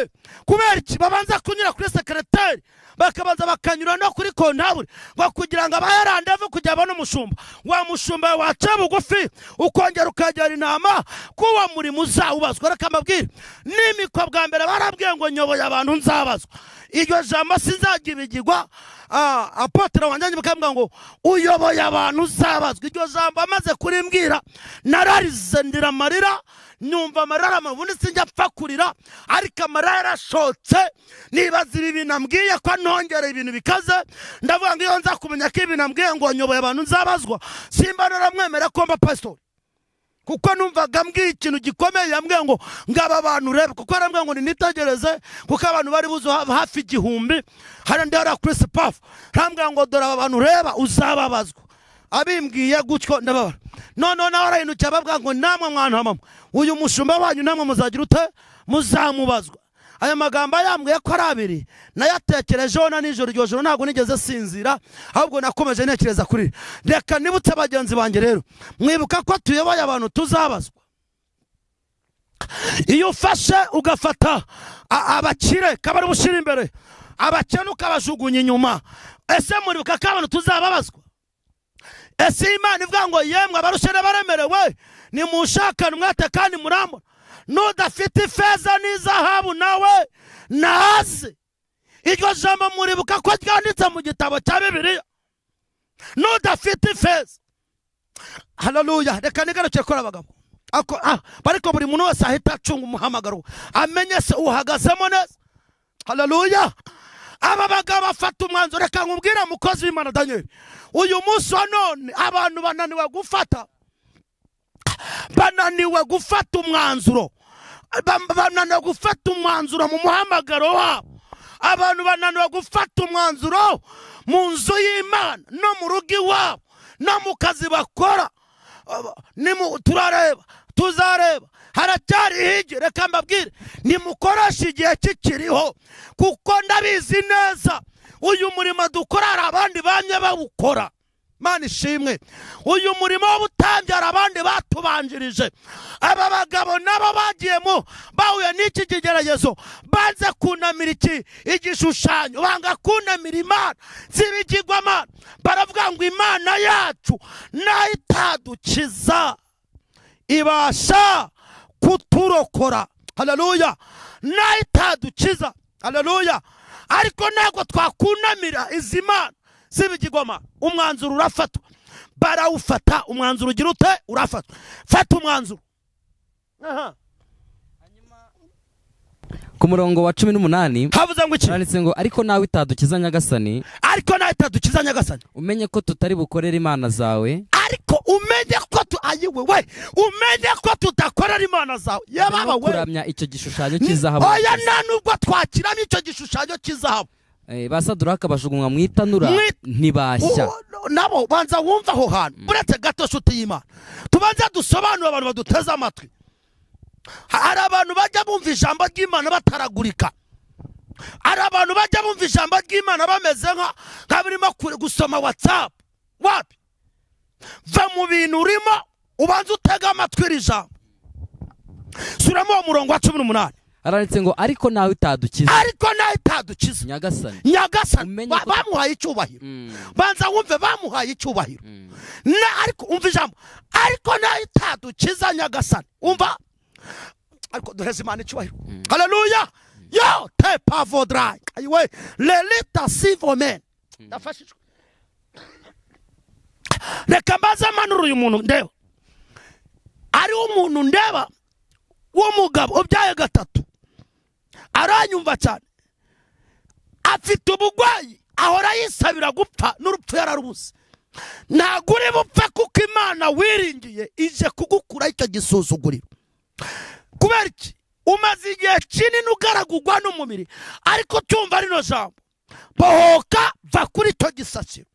kubera iki babanza kunyura kuri sekereteri bakabanza bakanyura no kuri kontabure ngo kugira ngo abahe randevu kugira abone umushumba wa mushumba waca bugufi ukongera ukagera inama kuwa murimo uzawubazwa reka mbabwire n'imikwa bwa mbere barabwiye ngo nyoboye abantu nzabazwa iryo jambo sinzagibigirwa ah, apotre wanjye bakambwira ngo uyoboye abantu uzabazwa iryo jambo amaze kurimbwira nararize ndira amarira nyumva amarira aramanuka ubundi sinjya apfa kurira ariko amarira yarashotse nibaza ibi bintu ambwiye ko nongera ibintu bikaze ndavuga ngo iyo nza kumenya ko ibintu ambwiye ngo nyoboye abantu nzabazwa simba naramwemera ko mba pasitori kuko numvaga mbwiye ikintu gikomeye yambwiye ngo ngaba bantu urebe kuko yarambwiye ngo ninitegereze kuko abantu bari buze ha- hafi igihumbi hariya ndi hariya kuri sipafu arambwira ngo dore aba bantu ureba uzababazwa abimbwiye gutyo ndababara noneho nawe arahindukiye ababwira ngo namwe mwana mama uyu mushumba wanyu namwe muzagira ute muzamubazwa aya magambo yambwiye ko ari abiri nayatekerejeho na nijoro iryo joro ntabwo nigeze sinzira ahubwo nakomeje ntekereza kuri reka nibutse bagenzi banjye rero mwibuka ko tuyoboye abantu tuzabazwa iyo ufashe ugafata a- abakire kabari bushyira imbere abakene ukabajugunya inyuma ese muribuka ko abantu tuzababazwa ese iyi imana ivuga ngo yemwe abarushene baremerewe nimushakane umwete kandi murambona n'udafite ifeza n'izahabu nawe naze iryo jambo muribuka ko ryanditse mu gitabo cya bibiliya n'udafite ifeza hararuya reka nigarukire kuri abagabo Ako- ah, ariko buri muntu wese ahita acunga umuhamagaro amenye se uhagazemo neza hararuya aba bagabo bafata umwanzuro reka nkubwire mukozi w'imana daniel uyu munsi wa none abantu bananiwe gufata bananiwe gufata umwanzuro Ba- bananiwe gufata umwanzuro mu muhamagaro wabo abantu bananiwe gufata umwanzuro mu nzu y'imana no mu rugo iwabo no mu kazi bakora Aba- nimu- turareba tuzareba haracyari higi reka mbabwire nimukoreshe igihe kikiriho kuko ndabizi neza uyu murimo dukora hari abandi bamye bawukora mana ishimwe uyu murimo w'ubutambyi hari abandi batubanjirije aba bagabo nabo bagiyemo bahuye n'iki kigeragezo banze kunamira iki igishushanyo banga kunamira imana z'ibigirwamana baravuga ngo imana yacu nayo itadukiza ibasha kuturokora haleluya nayo itadukiza haleluya ariko ntabwo twakunamira izi mana z'ibigirwamana umwanzuro urafatwa barawufata umwanzuro ugira ute urafatwa fata umwanzuro Aha. ku murongo wa cumi n'umunani havuze ngo iki handitse ngo ariko nawe itadukiza nyagasani ariko nayo itadukiza nyagasani umenye ko tutari bukorere imana zawe ariko umenye ko tu ayiwe we umenye ko tudakorera imana zawe yababa no we kuramya icyo gishushanyo cy'izahabu oya nta nubwo twakiramo icyo gishushanyo cy'izahabu Eh, ba saduraka bajugunywa mu itanura Mu it- ntibashya Uwo- nabo banza wumva aho hantu uretse gato nshuti y'imana tubanze dusobanure abantu baduteze amatwi Ha- hari abantu bajya bumva ijambo ry'imana bataragurika hari abantu bajya bumva ijambo ry'imana bameze nka nka birimo ku- gusoma watsapu wapi va mu bintu urimo ubanze utege amatwi iri jambo suramo uwo murongo wa cumi n'umunani haranditse ngo ariko nawe itadukiza ariko nayo itadukiza nyagasani nyagasani Umenye ba- ko- bamuhaye icyubahiro Mm. banza wumve bamuhaye icyubahiro na ariko umva ijambo ariko nayo itadukiza nyagasani umva ariko duheze imana icyubahiro haleluya yo te pavodrayi ayiwe lelita sivomeni ndafashijwe reka mbaze mpanura uyu muntu ndeba ari umuntu ndeba w'umugabo ubyaye gatatu aranyumva cyane afite ubugwayi ahora yisabira gupfa n'urupfu yararubuze ntabwo uri bupfe kuko imana wiringiye ije kugukuraho icyo gisuzuguriro kubera iki umaze igihe kinini ugaragurwa n'umubiri ariko tumva rino jambo bohoka va kuri icyo gisasiro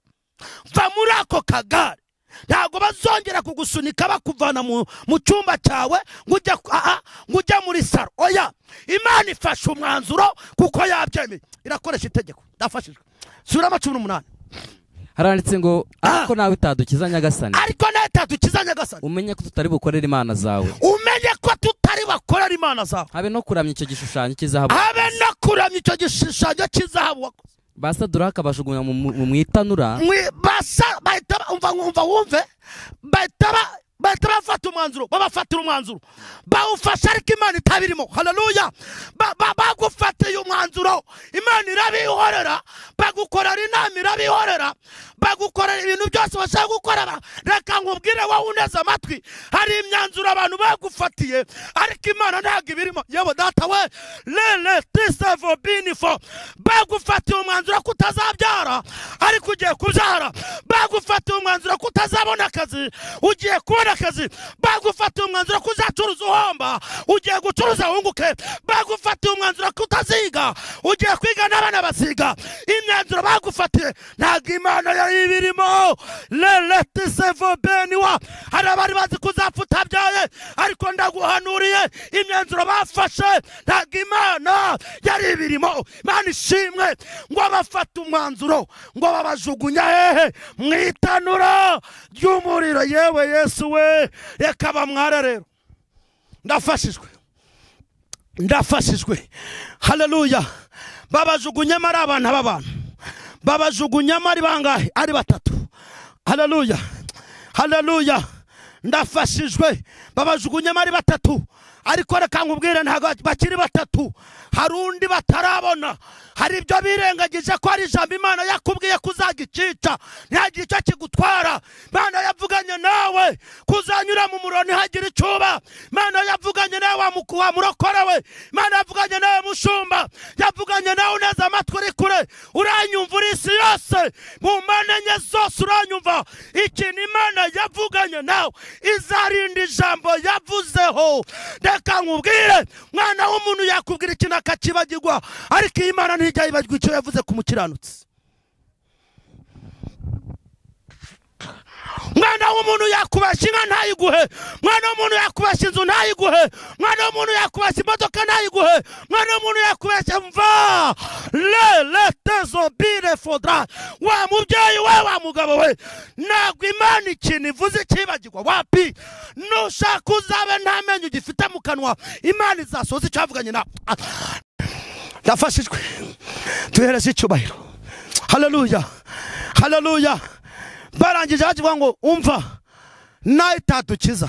va muri ako kagare ntabwo bazongera kugusunika bakuvana mu mu cyumba cyawe ngo ujye ku- aha, ngo ujye muri saro oya imana ifashe umwanzuro kuko yabyemeye irakoresha itegeko ndafashijwe surama cumi n'umunani haranditse ngo ariko nawe utadukiza nyagasani ariko nawe tadukiza nyagasani umenye ko tutari bukorere imana zawe umenye ko tutari bakorera imana zawe habe no kuramya icyo gishushanyo cy'izahabu habe no kuramya icyo gishushanyo cy'izahabu wakoze basaduraka bajugunya mu- mu mu itanura Mwi- basa bahita ba- umva umva wumve bahita ba- bahita bafata umwanzuro babafatira umwanzuro bawufashe ariko imana itabirimo haleluya Ba- ba- bagufatiye umwanzuro imana irabihorera bagukorera inama irabihorera bagukorera ibintu byose bashaka gukora ba- reka nkubwire wowe uneze amatwi hari imyanzuro abantu bagufatiye ariko imana ntabwo ibirimo yewe data we lele tisevo binifo bagufatiye umwanzuro ko utazabyara ariko ugiye kubyara bagufatiye umwanzuro ko utazabona akazi ugiye kubona akazi bagufatiye umwanzuro ko uzacuruza uhomba ugiye gucuruza wunguke bagufatiye umwanzuro ko utaziga ugiye kwiga n'abana baziga imyanzuro bagufatiye ntabwo imana yari ibirimo leleti sevo beniwa hari abari bazi kuzapfa utabyaye ariko ndaguhanuriye imyanzuro bafashe ntabwo imana yari ibirimo imana ishimwe ngo abafata umwanzuro ngo babajugunya hehe mu itanura ry'umuriro yewe yesu we reka bamwara rero ndafashijwe ndafashijwe haleluya babajugunyemo ari abana b'abantu babajugunyemo ari bangahe ari batatu haleluya haleluya ndafashijwe babajugunyemo ari batatu ariko reka nkubwire ntabwo bakiri batatu hari undi batarabona hari ibyo birengagije ko hari ijambo imana yakubwiye kuzagikica ntihagire icyo kigutwara imana yavuganye nawe kuzanyura mu muriro ntihagire icyo uba imana yavuganye nawe wa muku- wa murokore we imana yavuganye nawe mushumba yavuganye nawe uneze amatwi uri kure uranyumva uri isi yose mu mpande enye zose uranyumva ikintu imana yavuganye nawe izarinda ijambo yavuzeho reka nkubwire mwana w'umuntu yakubwira ikintu akakibagirwa ariko iyi mana ntijya yibagirwa icyo yavuze ku mukiranutsi mwana w'umuntu yakubashya inka ntayiguhe mwana w'umuntu yakubashya inzu ntayiguhe mwana w'umuntu yakubashya imodoka ntayiguhe mwana w'umuntu yakubashya mva lele tezo bire fodra wa mubyeyi we wa mugabo we ntabwo imana ikintu ivuze ikibagirwa wapi nushaka uzabe nta menyo ugifite mu kanwa imana izasoza icyavuganye nawe ndafashijwe tuhereze icyubahiro haleluya haleluya barangije bakivuga ngo umva nawe itadukiza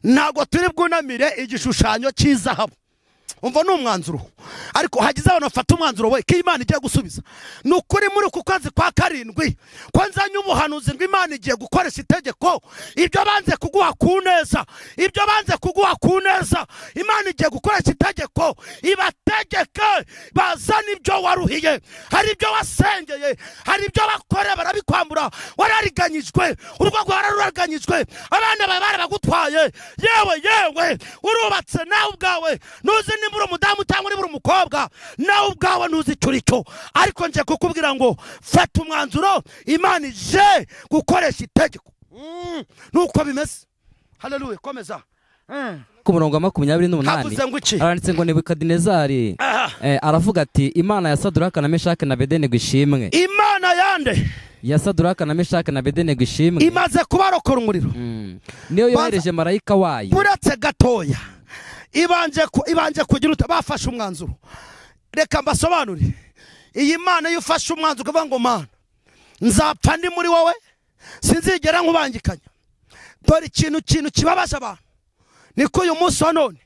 ntabwo turi bwunamire igishushanyo cy'izahabu umva ni umwanzuro ariko hagize abantu bafata umwanzuro we ko imana igiye gusubiza ni ukuri muri uku kwezi kwa karindwi ko nzanye ubuhanuzi ngo imana igiye gukoresha itegeko ibyo banze kuguha ku neza ibyo banze kuguha ku neza imana igiye gukoresha itegeko ibategeke bazane ibyo waruhiye hari ibyo wasengeye hari ibyo bakora barabikwambura warariganyijwe urugo rwawe rwarariganyijwe abana bawe barabagutwaye yewe yewe urubatse nawe ubwawe ntuzi niba uri umudamu cyangwa niba uri umukobwa nawe ubwawe ntuzi icyo uri cyo ariko nje kukubwira ngo fata umwanzuro imana ije gukoresha itegeko Mm, nuko bimeze haleluya komeza Mm. ku murongo wa makumyabiri n'umunani havuze ngo iki haranditse ngo nebukadinezari Aha. eh, aravuga ati imana ya saduraka na meshake na bedene ngo ishimwe imana yande ya saduraka na meshake na bedene ngo ishimwe imaze kubarokora umuriro Mm. niyo Baza- yohereje marayika wayo buretse gatoya ibanje ku- ibanje kugira uta bafashe umwanzuro reka mbasobanure iyi mana iyo ufashe umwanzuro ukavuga ngo mana nzapfa ndi muri wowe sinzigera nkubangikanya dore ikintu kintu kibabaje abantu niko uyu munsi wa none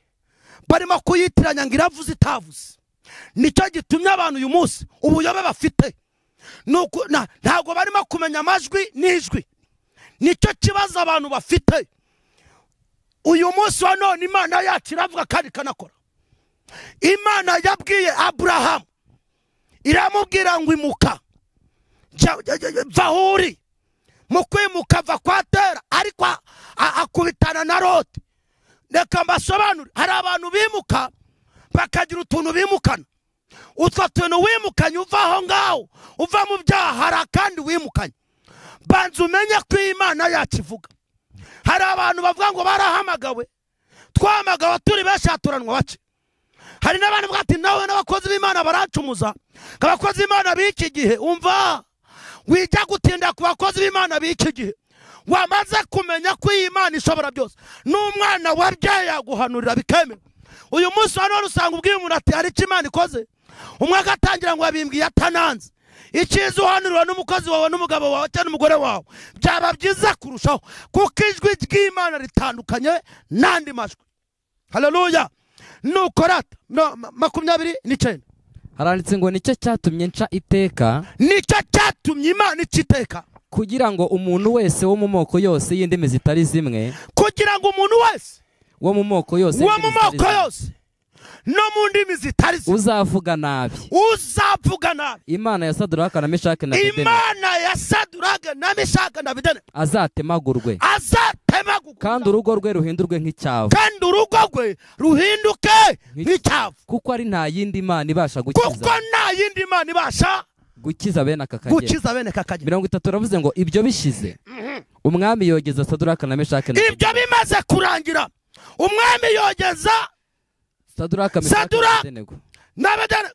barimo kuyitiranya ngo iravuze itavuze nicyo gitumye abantu uyu munsi ubuyobe bafite Ni uku- na- ntabwo barimo kumenya amajwi n'ijwi nicyo kibazo abantu bafite uyu munsi wa none imana yacu iravuga kandi ikanakora imana yabwiye aburahamu iramubwira ngo imuka Jya- jya- jya- jya- va aho uri mu kwimuka va kwa tera ariko a- a- akubitana na rode reka mbasobanure hari abantu bimuka bakagira utuntu bimukana utwo tuntu wimukanye uva aho ngaho uva mu byaha hari akandi wimukanye banza umenye ko imana yakivuga hari abantu bavuga ngo barahamagawe twahamagawe turi benshi haturanwa bake hari n'abantu bwati nawe n'abakozi b'imana baracumuza abakozi b'imana b'iki gihe umva wijya gutinda ku bakozi b'imana b'iki gihe wamaze kumenya ko iyi mana ishobora byose n'umwana wabyaye yaguhanurira bikemewe uyu munsi wa none usanga ubwiye umuntu ati hari icyo imana ikoze umwe agatangira ngo yabimbwiye atananze icyiza uhanurwa n'umukozi wawe n'umugabo wawe cyangwa n'umugore wawe byaba byiza kurushaho kuko ijwi ry'imana ritandukanye n'andi majwi haleluya nukora ata- no, ma- makumyabiri n'icyenda haranditse ngo nicyo cyatumye nca iteka nicyo cyatumye imana ikiteka kugira ngo umuntu wese wo mu moko yose y'indimi zitari zimwe kugira ngo umuntu wese wo mu moko yose wo mu y'indimi zitari moko zimwe, yose no mu ndimi zitari zimwe uzavuga nabi uzavuga nabi imana ya saduraka na meshaki na dedeni imana ya saduraga na mishaka na bidene azatemagurwe azatemaguka kandi urugo rwe ruhindurwe nk'icyavu kandi urugo rwe ruhinduke nk'icyavu kuko ari nta yindi mana ibasha kuko gukiza nta yindi mana ibasha gukiza bene aka kagera gukiza bene kakagera mirongo itatu baravuze ngo ibyo bishize umwami yogeza saduraka na meshaki na ibyo Abednego. bimaze kurangira umwami yogeza saduraka meshaki na Saduraka! Abednego. n'abedene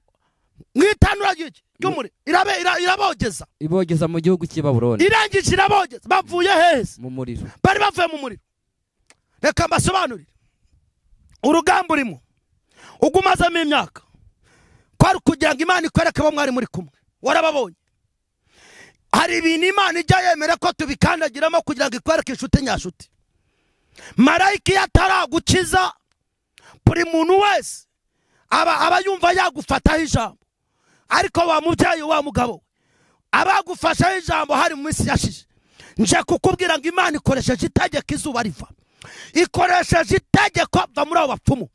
mu itanura ry'iki ry'umuriro irabe ira- irabogeza ibogeza mu gihugu cy'i babuloni irangije irabogeza bavuye heza mu muriro bari bavuye mu muriro reka mbasobanurire urugamba urimo ubwo umazemo imyaka kwari kugira ngo imana ikwereke abo mwari muri kumwe warababonye hari ibintu imana ijya yemera ko tubikandagiramo kugira ngo ikwereke inshuti nyashuti marayika iyo ataragukiza buri muntu wese aba aba yumva yagufataho ijambo ariko wa mubyeyi wa mugabo we abagufashaho ijambo hari mu minsi yashize nje kukubwira ngo imana ikoresheje itegeko izuba riva ikoresheje itegeko va muri abo bapfumu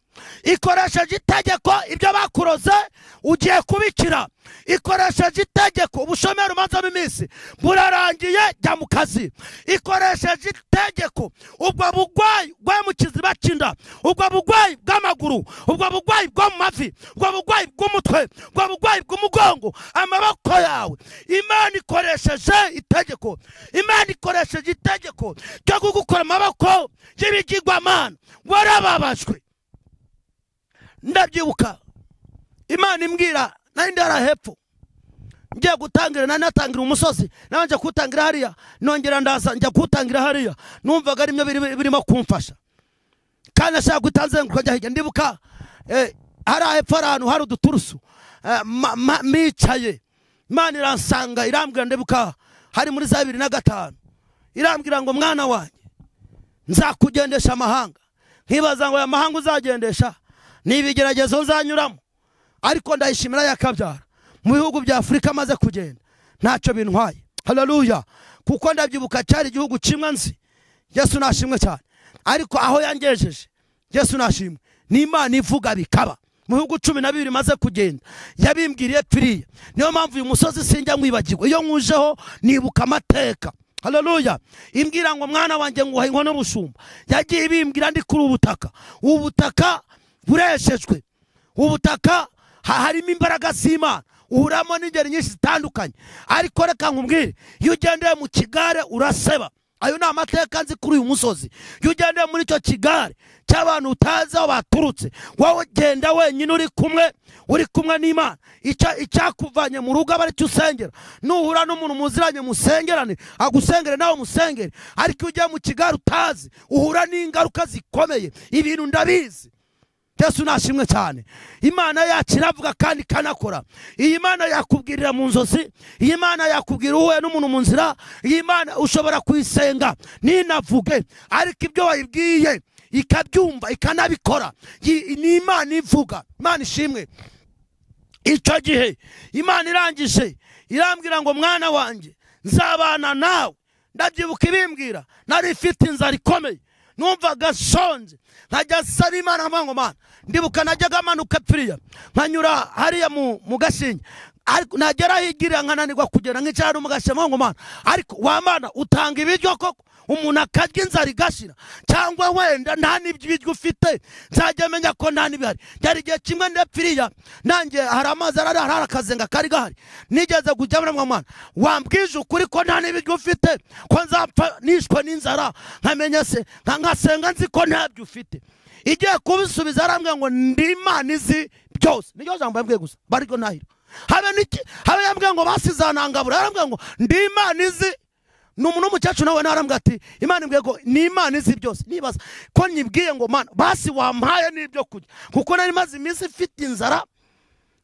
ikoresheje itegeko ibyo bakuroze ugiye kubikira ikoresheje itegeko ubushomeri umazemo iminsi burarangiye jya mu kazi ikoresheje itegeko ubwo bugwayi bwo mu kiziba cy'inda ubwo bugwayi bw'amaguru ubwo bugwayi bwo mu mavi ubwo bugwayi bw'umutwe ubwo bugwayi bw'umugongo amaboko yawe imana ikoresheje itegeko imana ikoresheje itegeko ryo kugukora amaboko y'ibigirwamana warababajwe ndabyibuka imana imbwira nari ndi hariya hepfo ngiye gutangira nari natangira umusozi nawe njya kuwutangira hariya nongera ndaza njya kuwutangira hariya numvaga ari byo biri- birimo kumfasha kandi nashaka guhita nzenguruka njya hirya ndibuka eh, hariya hepfo hari ahantu hari uduturusu eh, ma- ma- micaye imana iransanga irambwira ndibuka hari muri za bibiri na gatanu irambwira ngo mwana wanjye nzakugendesha amahanga nkibaza ngo aya mahanga uzagendesha ni ibigeragezo uzanyuramo ariko ndayishimira yakabyara mu bihugu bya afurika amaze kugenda ntacyo bintwaye hararuya kuko ndabyibuka cyari igihugu kimwe nzi yesu nashimwe cyane ariko aho yangejeje yesu nashimwe ni imana ivuga bikaba mu bihugu cumi na bibiri maze kugenda yabimbwiriye piriya niyo mpamvu uyu musozi sinjya mwibagirwa iyo nkujeho nibuka amateka haleluya imbwira ngo mwana wanjye nguha inkono y'ubushumba yagiye ibimbwira ndi kuri ubutaka ubu butaka bureshejwe ubutaka ha- harimo imbaraga z'imana uhuramo n'ingeri nyinshi zitandukanye ariko reka nkubwire iyo ugendeye mu kigare uraseba ayo ni amateka nzi kuri uyu musozi iyo ugendeye muri icyo kigare cy'abantu utazi aho baturutse wowe ugenda wenyine uri kumwe uri kumwe n'imana Icya- icyakuvanye mu rugo aba ari cyo usengera nuhura n'umuntu muziranye musengerane agusengere nawe musengere ariko iyo ugiye mu kigare utazi uhura n'ingaruka zikomeye ibintu ndabizi yesu nashimwe cyane imana yacu iravuga kandi ikanakora iyi mana yakubwirira mu nzozi iyi mana yakubwira uhuye n'umuntu mu nzira iyi mana ushobora kuyisenga ntinavuge ariko ibyo wayibwiye ikabyumva ikanabikora Yi- ni imana ivuga imana ishimwe icyo gihe imana irangije irambwira ngo mwana wanjye nzabana nawe ndabyibuka ibimbwira nari ifite inzara ikomeye numvaga sonze nkajya nsaba imana amango mana ndibuka najyaga manuka pfiriya nkanyura hariya mu mu gashinge ariko nagera higira nkananirwa kugera nk'icyaro mu gashema ngo mana ariko wamana utanga ibiryo koko umuntu akarya inzara igashira cyangwa wenda nta n'ibiryo ufite nzajya menya ko nta n'ibihari byari igihe kimwe ndapfiriya nanjye hari amazi arari hari akazenga kari gahari nigeze kujya muri mwana wambwije ukuri ko nta n'ibiryo ufite ko nzapfa nishwe n'inzara nkamenya se nka- nkasenga nzi ko ntabyo ufite igiye kubisubiza arambwira ngo ndi imana izi byose niryo jambo yambwiye gusa baryo ntahira habe n'iki habe yambwiye ngo basizanangabura yarambwiye ngo ndi imana izi ni umuntu w'umukecuru nawe narambwira ati imana imbwiye ngo ni imana izi byose nibaza ko nyibwiye ngo mana basi wampaye n'ibyo kurya kuko nari maze iminsi mfite inzara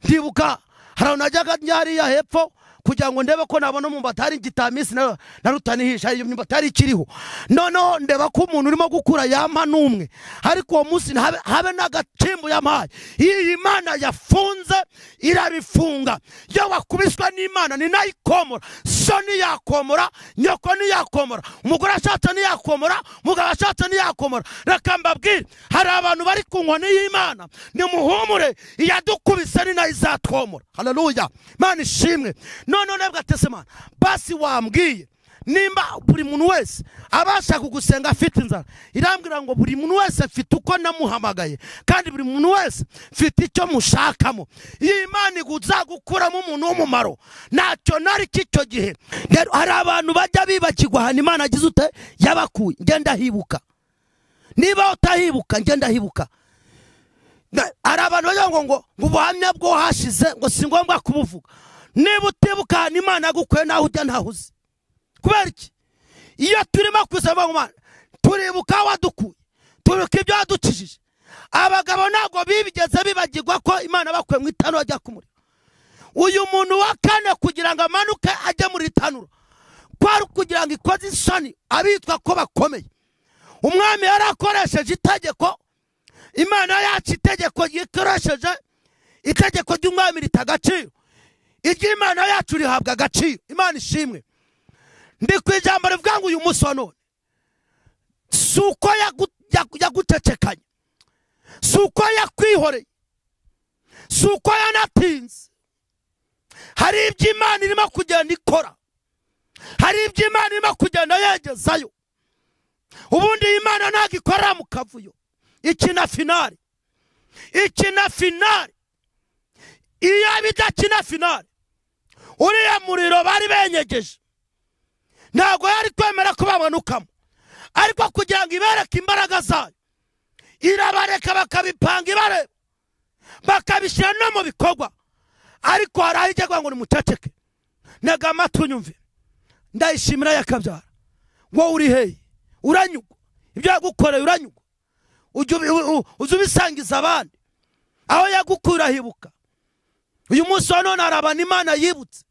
ndibuka hari ahantu najyaga njya hariya hepfo kugira ngo ndebe ko nabona umwumbati hari igitamisi na na rutanihisha hari imyumbati yari ikiriho noneho ndeba ko umuntu urimo gukura yampa n'umwe ariko uwo munsi habe, habe n'agacimbu yampaye iyi imana yafunze irabifunga iyo wakubiswe n'imana ni nayo ikomora so ntiyakomora nyoko ntiyakomora umugore ashatse ntiyakomora umugabo ashatse ntiyakomora reka mbabwire hari abantu bari ku nkoni y'imana nimuhumure iyadukubise ni nayo izatwomora hararuya imana ishimwe noneho nabwo atese imana basi wambwiye nimba buri muntu wese abasha kugusenga afite inzara irambwira ngo buri muntu wese mfite uko namuhamagaye kandi buri muntu wese mfite icyo mushakamo iyo imana iguzagukuramo umuntu w'umumaro ntacyo nari cy'icyo gihe Rero hari abantu bajya bibakirwa ahantu imana agize ute yabakuye ngenda hibuka niba utahibuka ngenda hibuka Na- hari abantu bagira ngo ngo ngo ubuhamya bwo hashize ngo si ngombwa kubuvuga niba utibuka ahantu imana yagukuye naho ujya ntaho uzi kubera iki iyo turimo kwisaba ngo Mana, turibuka wadukuye turibuka ibyo wadukijije abagabo ntabwo bibigeze bibagirwa ko imana bakuye mu itanura ajya kumurira uyu muntu wa kane kugira ngo amanuke ajye muri itanura kwari kugira ngo ikoze isoni abitwa ko bakomeye umwami yari akoresheje itegeko imana yacu itegeko yikoresheje itegeko ry'umwami rita agaciro iry'imana yacu rihabwa agaciro imana ishimwe ndi ku ijambo rivuga ngo uyu munsi wa none si uko yagu- yagu- yagucecekanye si uko yakwihoreye si uko yanatinze hari ibyo imana irimo kugenda ikora hari ibyo imana irimo kugenda yegezayo ubundi iyi imana ntabwo ikorera mu kavuyo ikina finari ikina finari iyo idakina finari uriya muriro bari benyegeje ntabwo yari kwemera ko bamanukamo ariko kugira ngo ibereke imbaraga zayo irabareka bakabipanga ibareba bakabishyira no mu bikorwa ariko hari aho ijya ngo nimuceceke ntega amatwi unyumve ndayishimira yakabyara wowe uri heyi uranyugwa ibyo yagukoreye uranyugwa ujya ubi- u- u- uza ubisangiza abandi aho yagukura hibuka uyu munsi wa none hari abantu imana yibutse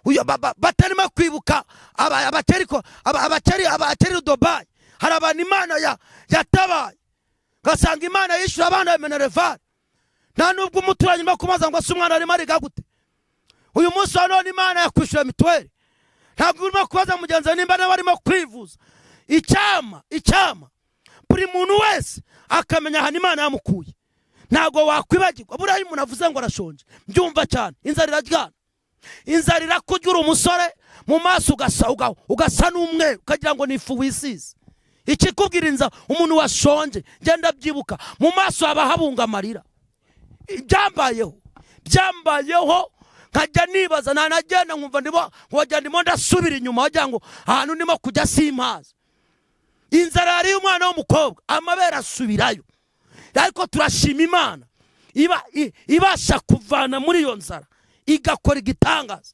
uyu ba- ba- batarimo kwibuka aba- abateriko- aba- abakeri abakeri dubayi hari abantu imana ya- yatabaye ugasanga imana yishyura abana ya minerevare nta nubwo umuturanyi urimo kumaza ngo ase umwana arimo ariga gute uyu munsi wa none imana yakwishyura mituweli ntabwo urimo kubaza mugenzi wawe nimba nawe arimo kwivuza icyama icyama buri muntu wese akamenya ahantu imana yamukuye ntabwo wakwibagirwa buriya iyo umuntu avuze ngo arashonje mbyumva cyane inzara iraryana inzara irakurya uri umusore mu maso ugasa uga- ugasa n'umweru ukagira ngo ni ifu wisize ikikubwira inzara umuntu washonje genda byibuka mu maso haba habunga amarira byambayeho byambayeho nkajya nibaza ntanagenda nkumva ndimo wagira ndimo ndasubira inyuma wagira ngo ahantu ndimo kujya simpazi inzara yariye umwana w'umukobwa amabere asubirayo ariko turashima imana iba i- ibasha kuvana muri iyo nzara igakora igitangaza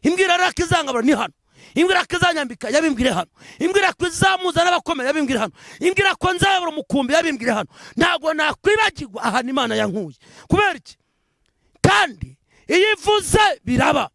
imbwira rero ko izangabura ni hano imbwira ko izanyambika yabimbwire hano imbwira ko izamuza n'abakomeye yabimbwire hano imbwira ko nzayobora umukumbi yabimbwire hano ntabwo nakwibagirwa ahantu imana yankuye kubera iki kandi iyo ivuze biraba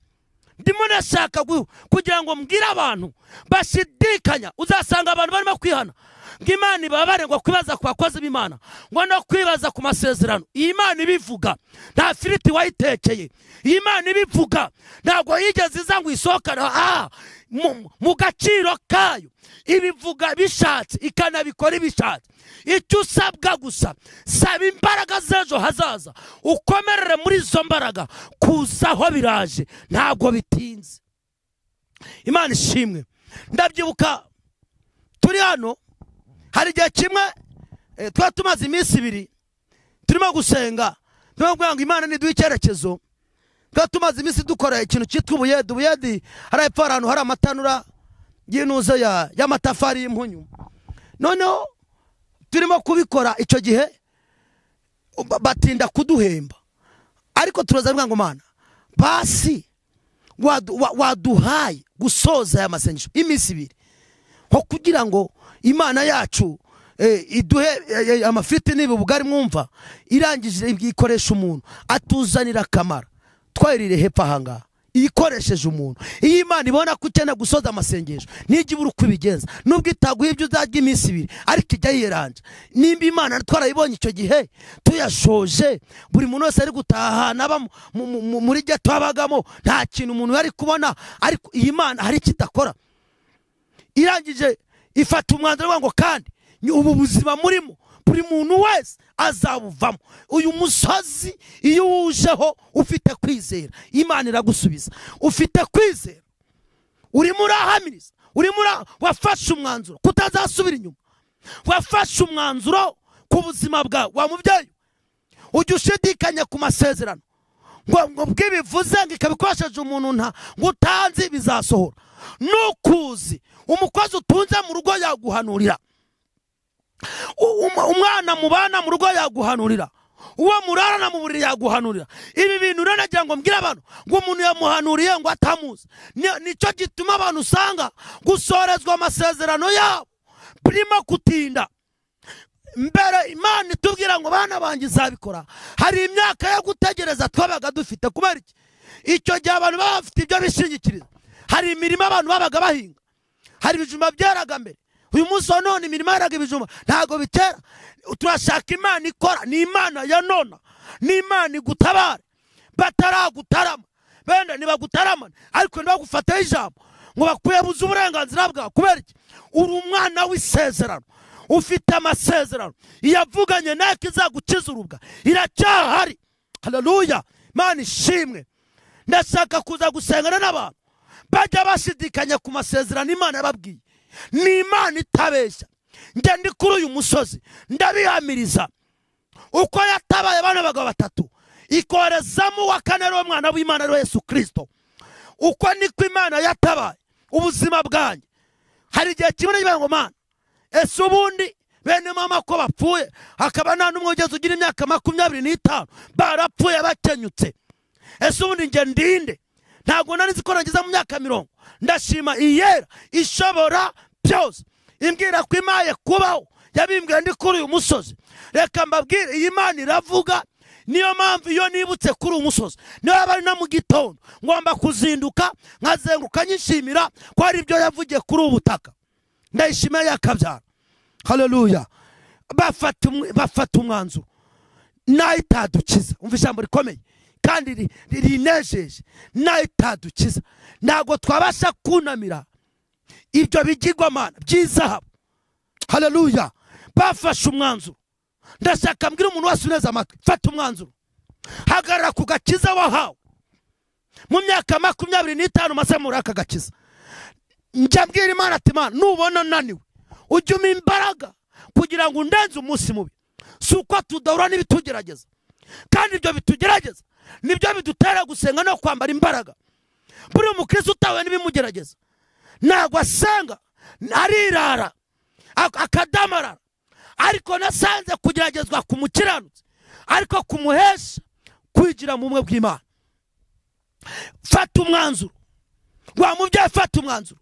ndimo nashaka gu- kugira ngo mbwire abantu bashidikanya uzasanga abantu barimo kwihana ngo imana ibabare ngo kwibaza ku bakozi b'imana ngo no kwibaza ku masezerano iyi mana ibivuga nta firiti wayitekeye iyi mana ibivuga ntabwo yigeze iza ngo isohokane aha mu mu gaciro kayo ibivuga bishatse ikanabikora ibishatse icyo usabwa gusa saba imbaraga z'ejo hazaza ukomerere muri izo mbaraga kuzaho biraje ntabwo bitinze imana ishimwe ndabyibuka turi hano hari igihe kimwe eh, twari tumaze iminsi ibiri turimo gusenga turimo kuvuga ngo imana niduha icyerekezo twari tumaze iminsi dukora ikintu cyitwa ubuyedi ubuyedi hari hepfo hari ahantu hari amatanura y'inuze ya- y'amatafari y'impunyu noneho turimo kubikora icyo gihe ba- batinda kuduhemba ariko turaza bivuga ngo mana basi wadu- wa- waduhaye gusoza aya masengesho y'iminsi ibiri nko kugira ngo imana yacu eh, iduhe eh, eh, amafiriti n'ibi bugari mwumva irangije ikoresha umuntu atuzanira akamaro twayirire hepfo ahangaha ikoresheje umuntu iyo imana ibona ko ukeneye gusoza amasengesho nijya ibura uko ibigenza nubwo itaguha ibyo uzarya iminsi ibiri ariko ijya yiranje nimba imana twarayibonye icyo gihe tuyashoje buri muntu wese ari gutahana aba mu- mu- mu- muri geto abagamo nta kintu umuntu yari kubona ariko iyi mana hari icyo idakora irangije ifata umwanzuro ivuga ngo kandi ni ubu buzima murimo buri muntu wese azabuvamo uyu musozi iyo wujeho ufite kwizera imana iragusubiza ufite kwizera urimo urahamiriza urimo ura- wafashe umwanzuro kutazasubira inyuma wafashe umwanzuro ku buzima bwawe wa mubyeyi ujya ushidikanya ku masezerano ngo ngo bwibivuze ngo ikabikoresheje umuntu nta ngo utanzi bizasohora nukuzi umukozi utunze mu rugo yaguhanurira U- um- umwana mubana mu rugo yaguhanurira uwo murarana mu buriri yaguhanurira ibi bintu rero nagira ngo mbwire abantu ngo umuntu yamuhanuriye ngo atamuzi Ni- nicyo gituma abantu usanga gusorezwa amasezerano yabo birimo kutinda mbere imana itubwira ngo bana banjye izabikora hari imyaka yo gutegereza twabaga dufite kubera iki icyo gihe abantu baba bafite ibyo bishingikiriza hari imirimo abantu babaga bahinga hari ibijumba byeraga mbere uyu munsi wa none imirimo yeraga ibijumba ntabwo bitera turashaka imana ikora ni imana ya nona ni imana igutabare bataragutarama benda ntibagutaramane ariko ntibagufateho ijambo ngo bakuyebuze uburenganzira bwawe kubera iki uri umwana w'isezerano ufite amasezerano iyavuganye ntako izagukiza urubwa iracyahari hararuya imana ishimwe ndashaka kuza gusengana n'abantu bajya bashidikanya ku masezerano imana yababwiye ni imana itabeshya njye ndi kuri uyu musozi ndabihamiriza uko yatabaye bano bagabo batatu ikorezamo uwa kane ari wo mwana w'imana ari we yesu kirisito uko niko imana yatabaye ubuzima bwanjye hari igihe kimwe n'igihe ngo mana ese ubundi bene mama ko bapfuye hakaba nta n'umwe ugeze ugira imyaka makumyabiri n'itanu barapfuye bakenyutse ese ubundi njye ndinde ntabwo nari nzi ko nageze mu myaka mirongo ndashima iyera ishobora byose imbwira ko imaye kubaho yabimbwiye ndi kuri uyu musozi reka mbabwire iyi mana iravuga niyo mpamvu iyo nibutse kuri uyu musozi niyo yaba ari no mu gitondo ngomba kuzinduka nkazenguka nyishimira ko hari ibyo yavugiye kuri ubu butaka ndayishimiye yakabyara haleluya bafata umw- bafata umwanzuro nayo itadukiza umva ijambo rikomeye kandi ri- ri- rinejeje nayo itadukiza ntabwo twabasha kunamira ibyo bigirwamana by'izahabu haleluya bafashe umwanzuro ndashaka mbwira umuntu wese uneze amatwi fata umwanzuro hagarara ku gakiza wahawe mu myaka makumyabiri n'itanu maze muri aka gakiza njya mbwira imana ati imana nubona naniwe ujya umpa imbaraga kugira ngo undenze umunsi mubi si uko tudahura n'ibitugerageza kandi ibyo bitugerageza nibyo bidutera gusenga no kwambara imbaraga buri mukristo utawe n'ibimugerageza ntabwo asenga arirara ak- akadamarara ariko nasanze kugeragezwa ku mukiranutsi ariko kumuhesha kwigira mu bumwe bw'imana fata umwanzuro wa mubyeyi fata umwanzuro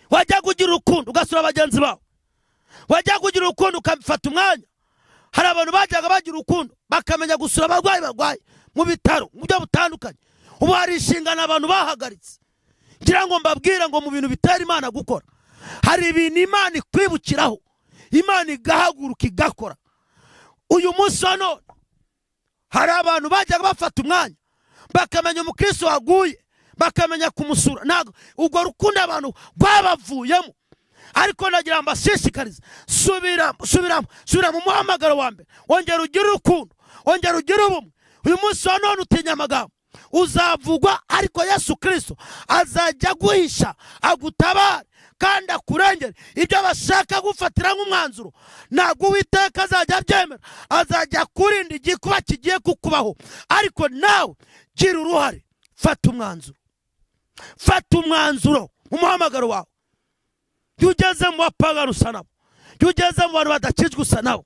wajya kugira urukundo ugasura bagenzi bawe wajya kugira urukundo ukabifata umwanya hari abantu bajyaga bagira urukundo bakamenya gusura abarwayi barwaye mu bitaro mu buryo butandukanye ubu hari inshingano abantu bahagaritse ngira ngo mbabwire ngo mu bintu bitera imana gukora hari ibintu imana ikwibukiraho imana igahaguruka igakora uyu munsi wa none hari abantu bajyaga bafata umwanya bakamenya umukristo waguye bakamenya kumusura ntabwo urwo rukundo abantu rwabavuyemo ariko nagira ngo mbashishikarize subiramo subiramo subira mu muhamagaro wa mbere wongera ugire urukundo wongera ugire ubumwe uyu munsi wa none utinya amagambo uzavugwa ariko yesu kirisito azajya aguhisha agutabare kandi akurengere ibyo bashaka gufatira nk'umwanzuro ntabwo uwiteka azajya abyemera azajya akurinda igikuba kigiye kukubaho ariko nawe gira uruhare fata umwanzuro fata umwanzuro mu muhamagaro wawe jya ugeze mu bapagani usa nabo jya ugeze mu bantu badakijwe usa nabo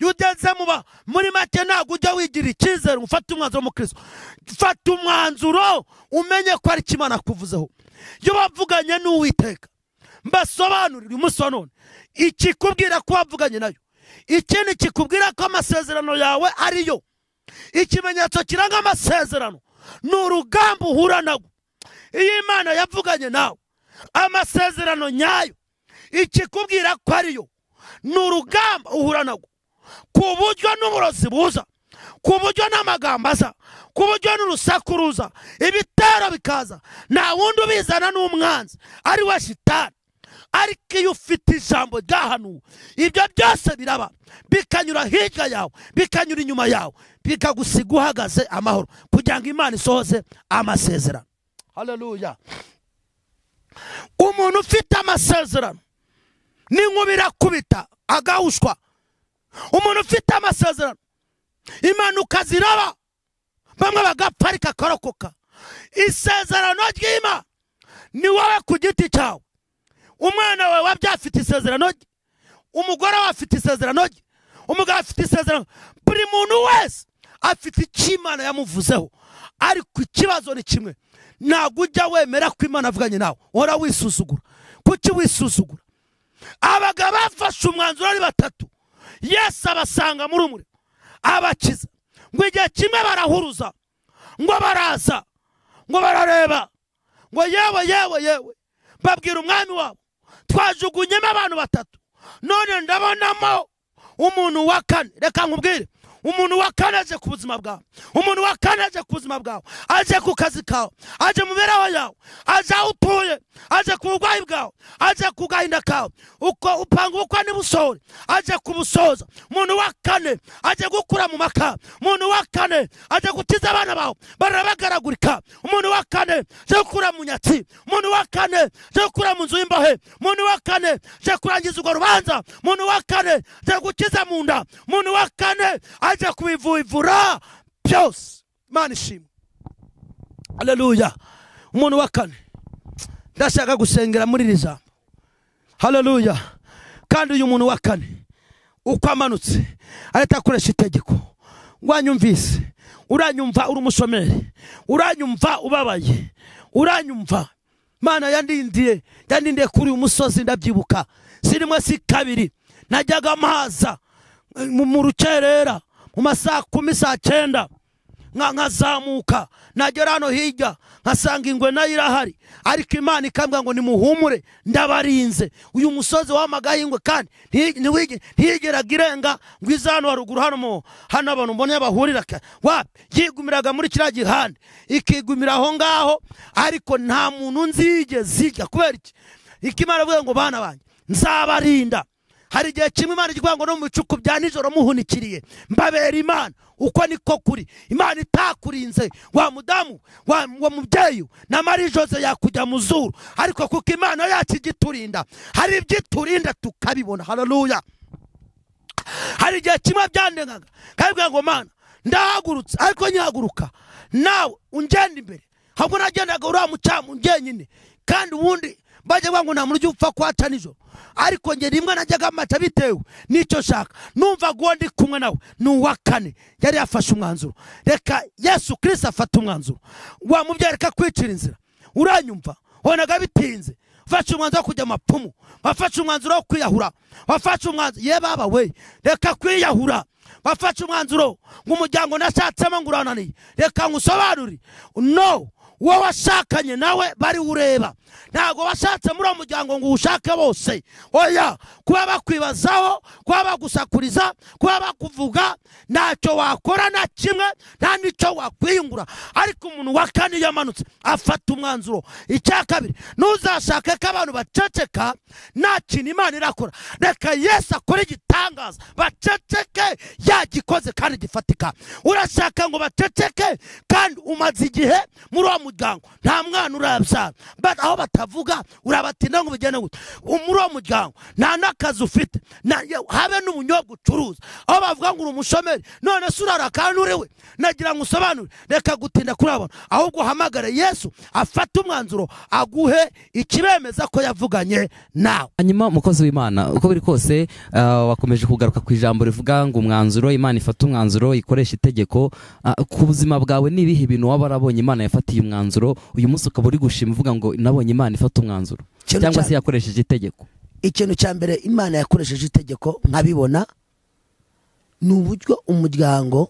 jya ugeze mu ba muri make ntabwo ujya wigirira icyizere ngo ufate umwanzuro mu kirisito fata umwanzuro umenye ko ari ikimana kuvuzeho iyo bavuganye n'uwiteka mbasobanurire umunsi wa none ikikubwira ko wavuganye nayo ikindi kikubwira ko amasezerano yawe ariyo ikimenyetso kiranga amasezerano ni urugamba uhura nabo iyo imana yavuganye nawe amasezerano nyayo ikikubwira ko ariyo ni urugamba uhura nabwo ku buryo n'uburozi buza ku buryo n'amagambo aza ku buryo n'urusaku ruza ibitero bikaza nta wundi ubizana n'umwanzi ari we shitani ariko iyo ufite ijambo ryahanuwe ibyo byose biraba bikanyura hirya yawe bikanyura inyuma yawe bikagusiga uhagaze amahoro kugira ngo imana isohoze amasezerano haleluya umuntu ufite amasezerano n'inkuba irakubita agahushwa umuntu ufite amasezerano impanuka ziraba bamwe bagaparika akarokoka isezerano ry'imana ni wowe ku giti cyawe umwana wawe wabyaye afite isezerano rye umugore we afite isezerano rye umugabo afite isezerano buri muntu wese afite icyo imana yamuvuzeho ariko ikibazo ni kimwe ntabwo ujya wemera ko imana avuganye nawe uhora wisuzugura kuki wisuzugura abagabo bafashe umwanzuro ari batatu yesu abasanga muri umuriro abakiza ngo igihe kimwe barahuruza ngo baraza ngo barareba ngo yewe yewe yewe babwira umwami wabo twajugunyemo abantu batatu none ndabonamo umuntu wa kane reka nkubwire umuntu wa kane aje ku buzima bwawe umuntu wa kane aje ku buzima bwawe aje ku kazi kawe aje mu mibereho yawe aje aho utuye aje ku burwayi bwawe aje ku gahinda kawe uko upanga ubukwe n'ibusohore aje kubusoza umuntu wa kane aje gukura mu maka umuntu wa kane aje gukiza abana bawe barabagaragurika umuntu wa kane aje gukura mu nyatsi umuntu wa kane aje gukura mu nzu y'imbohe umuntu wa kane aje kurangiza urwo rubanza umuntu wa kane aje gukiza mu nda umuntu wa kane aje kubivura byose imana ishimwe haleluya umuntu wa kane ndashaka gusengera muri iri jambo haleluya kandi uyu muntu wa kane uko amanutse ahita akoresha itegeko wanyumvise uranyumva uri umushomeri uranyumva ubabaye uranyumva mana yandindiye yandindiye kuri uyu musozi ndabyibuka si rimwe si kabiri najyaga amaza mu mu rukerera mu masaha kumi saa cyenda nka- nkazamuka nagera hano hirya nkasanga ingwe nayo irahari ariko imana ikambwira ngo nimuhumure ndabarinze uyu musozi wamagaho ingwe kandi nti- ntiwigi- ntiyigeraga irenga ngo ize hano haruguru hano mu hano abantu mbone bahurira ka- wapi yigumiraga muri kiriya gihande ikigumira aho ngaho ariko nta muntu nzigeze ijya kubera iki ikimana avuga ngo bana banjye nzabarinda hari igihe kimwe imana igira ngo no mu bicuku bya nijoro muhunikiriye mbabera imana uko niko kuri imana itakurinze wa mudamu wa, wa mubyeyi na mari jose yakujya mu zuru ariko kuko imana yacu ijya iturinda hari ibyo iturinda tukabibona haleluya hari igihe kimwe byandengaga kabibwira ngo mana ndahagurutse ariko nyihaguruka nawe ungenda imbere ahubwo nagendaga uriya mucamu njyenyine kandi ubundi bajya bavuga ngo nta muntu ujya upfa kwaca nijoro ariko njye rimwe najyaga amaca bitewe n'icyo nshaka numva uwo ndi kumwe nawe ni uwa kane yari yafashe umwanzuro reka yesu kirisita afata umwanzuro wamubyereka kwicira inzira uranyumva wabonaga bitinze wafashe umwanzuro wo kujya amapfumu wafashe umwanzuro wo kwiyahura wafashe umwanzuro ye baba we reka kwiyahura wafashe umwanzuro ngo umuryango nashatsemo ngo urananiye reka ngusobanurire no uwo washakanye nawe bari ureba ntabwo washatse muri uwo muryango ngo uwushake bose oya kuba bakwibazaho kuba bagusakuriza kuba bakuvuga ntacyo wakora na kimwe nta n'icyo wakwiyungura ariko umuntu wa kane iyo amanutse afata umwanzuro icya kabiri ntuzashake ko abantu baceceka nta kintu imana irakora reka yesu akore igitangaza baceceke yagikoze kandi gifatika urashaka ngo baceceke kandi umaze igihe muri uwo muryango nta mwana urabyara But aho batavuga urabatinda ngo ubigene gute muri uwo muryango nta n'akazi ufite na- ye- habe n'ubunyobwa ucuruza aho bavuga ngo uri umushomeri none se urara kandi uri we nagira ngo usobanure reka gutinda kuri abo ahubwo uhamagare yesu afate umwanzuro aguhe ikibemeza ko yavuganye nawe hanyuma umukozi w'imana uko biri kose ah, wakomeje kugaruka ku ijambo rivuga ngo umwanzuro imana ifata umwanzuro ikoresha itegeko Ah, ku buzima bwawe ni ibihe bintu waba warabonye imana yafatiye umwanzuro uyu munsi ukaba uri gushima uvuga ngo nabonye imana ifata umwanzuro Ikintu cyangwa cya- se yakoresheje itegeko ikintu cya mbere imana yakoresheje itegeko nkabibona ni uburyo umuryango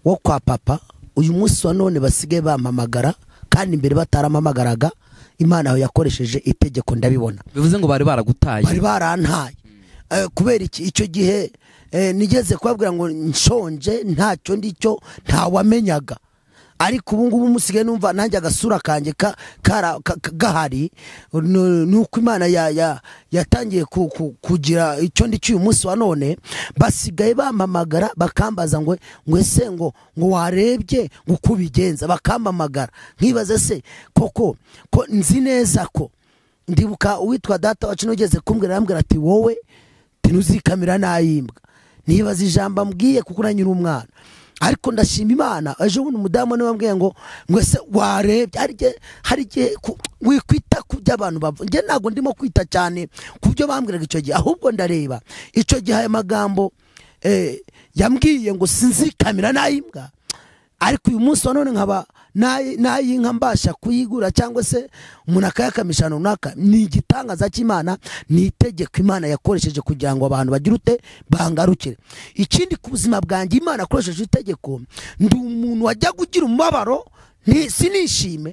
wo kwa papa uyu munsi wa none basigaye bampamagara kandi imbere bataramamagaraga imana aho yakoresheje itegeko ndabibona bivuze ngo bari baragutaye bari barantaye Eh, kubera iki icyo gihe eh, nigeze kubabwira ngo nshonje ntacyo ndicyo ntawamenyaga ariko ubu ngubu musigaye numva nanjye agasura kanjye ka- kara- ka- ka- gahari nu- nuko imana ya- ya- yatangiye ku- ku- kugira icyo ndicyo uyu munsi wa none basigaye bampamagara bakambaza ngo ngo ese ngo ngo warebye ngo uko ubigenza bakampamagara nkibaze se koko ko nzi neza ko ndibuka uwitwa data wacu nugeze kumbwira arambwira ati wowe tinuzikamira nayimbwa nibaza ijambo ambwiye kuko uranyura umwana ariko ndashima imana ejo bundi umudamu niwe wambwiye ngo ngo ese warebye hari igihe hari igihe ku- wikwita ku byo abantu bavuga njye ntabwo ndimo kwita cyane ku byo bambwiraga icyo gihe ahubwo ndareba icyo gihe ayo magambo eh, yambwiye ngo sinzikamira nayimbwa ariko uyu munsi wa none nkaba nayi- nayinka mbasha kuyigura cyangwa se umuntu akayakamisha ahantu runaka ni igitangaza cy'imana ni itegeko imana yakoresheje kugira ngo abantu bagire ute bangarukire ikindi ku buzima bwanjye imana akoresheje itegeko ndi umuntu wajya kugira umubabaro nti- sinishime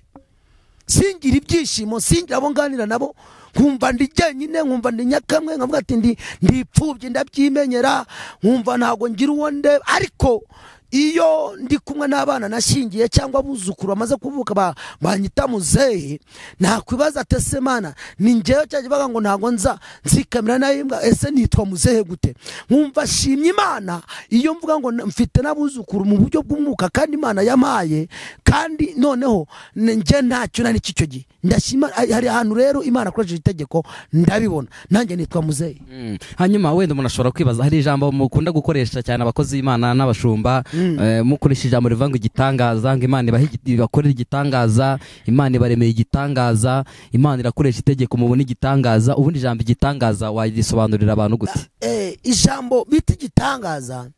singira ibyishimo singira abo nganira nabo nkumva ndi jyenyine nkumva ndi nyakamwe nkavuga ati ndi ndipfubye ndabyimenyera nkumva ntabwo ngira uwo nde ariko iyo ndi kumwe n'abana nashingiye cyangwa abuzukuru bamaze kuvuka ba- banyita muzehe nakwibaza ati ese mana ni njyewe cyangwa bavuga ngo ntabwo nza nzikamira nayimbwa ese nitwa muzehe gute nkumva shimye imana iyo mvuga ngo na- mfite n'abuzukuru mu buryo bw'umwuka kandi imana yamaye kandi noneho n- njye ntacyo nari icyo gihe ndashima hari hari ahantu rero imana akoresheje itegeko ndabibona nanjye nitwa muzehe Mm. hanyuma wenda umuntu ashobora kwibaza hari ijambo mukunda gukoresha cyane abakozi b'imana n'abashumba eh, mukoresha ijambo rivuga ngo igitangaza ngo imana ibahe igi- ibakorere igitangaza imana ibaremeye igitangaza imana irakoresha itegeko mubona igitangaza ubundi ijambo igitangaza warisobanurira abantu gute Eh, ijambo bita igitangaza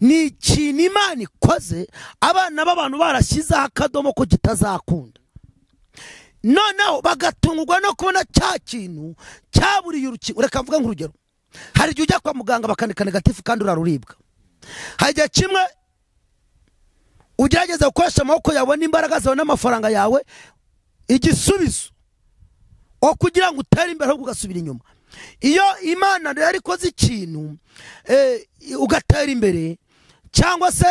ni ikintu imana ikoze abana b'abantu barashyizeho akadomo ko kitazakunda noneho bagatungurwa no kubona cya kintu cyaburiye urukingo reka mvuge nk'urugero hari igihe ujya kwa muganga bakandika negatifu kandi uraruribwa hari igihe kimwe ugerageza gukoresha amaboko yawe n'imbaraga zawe n'amafaranga yawe igisubizo o kugira ngo utere imbere ahubwo ugasubira inyuma iyo imana rero ikoze ikintu eh, ugatera imbere cyangwa se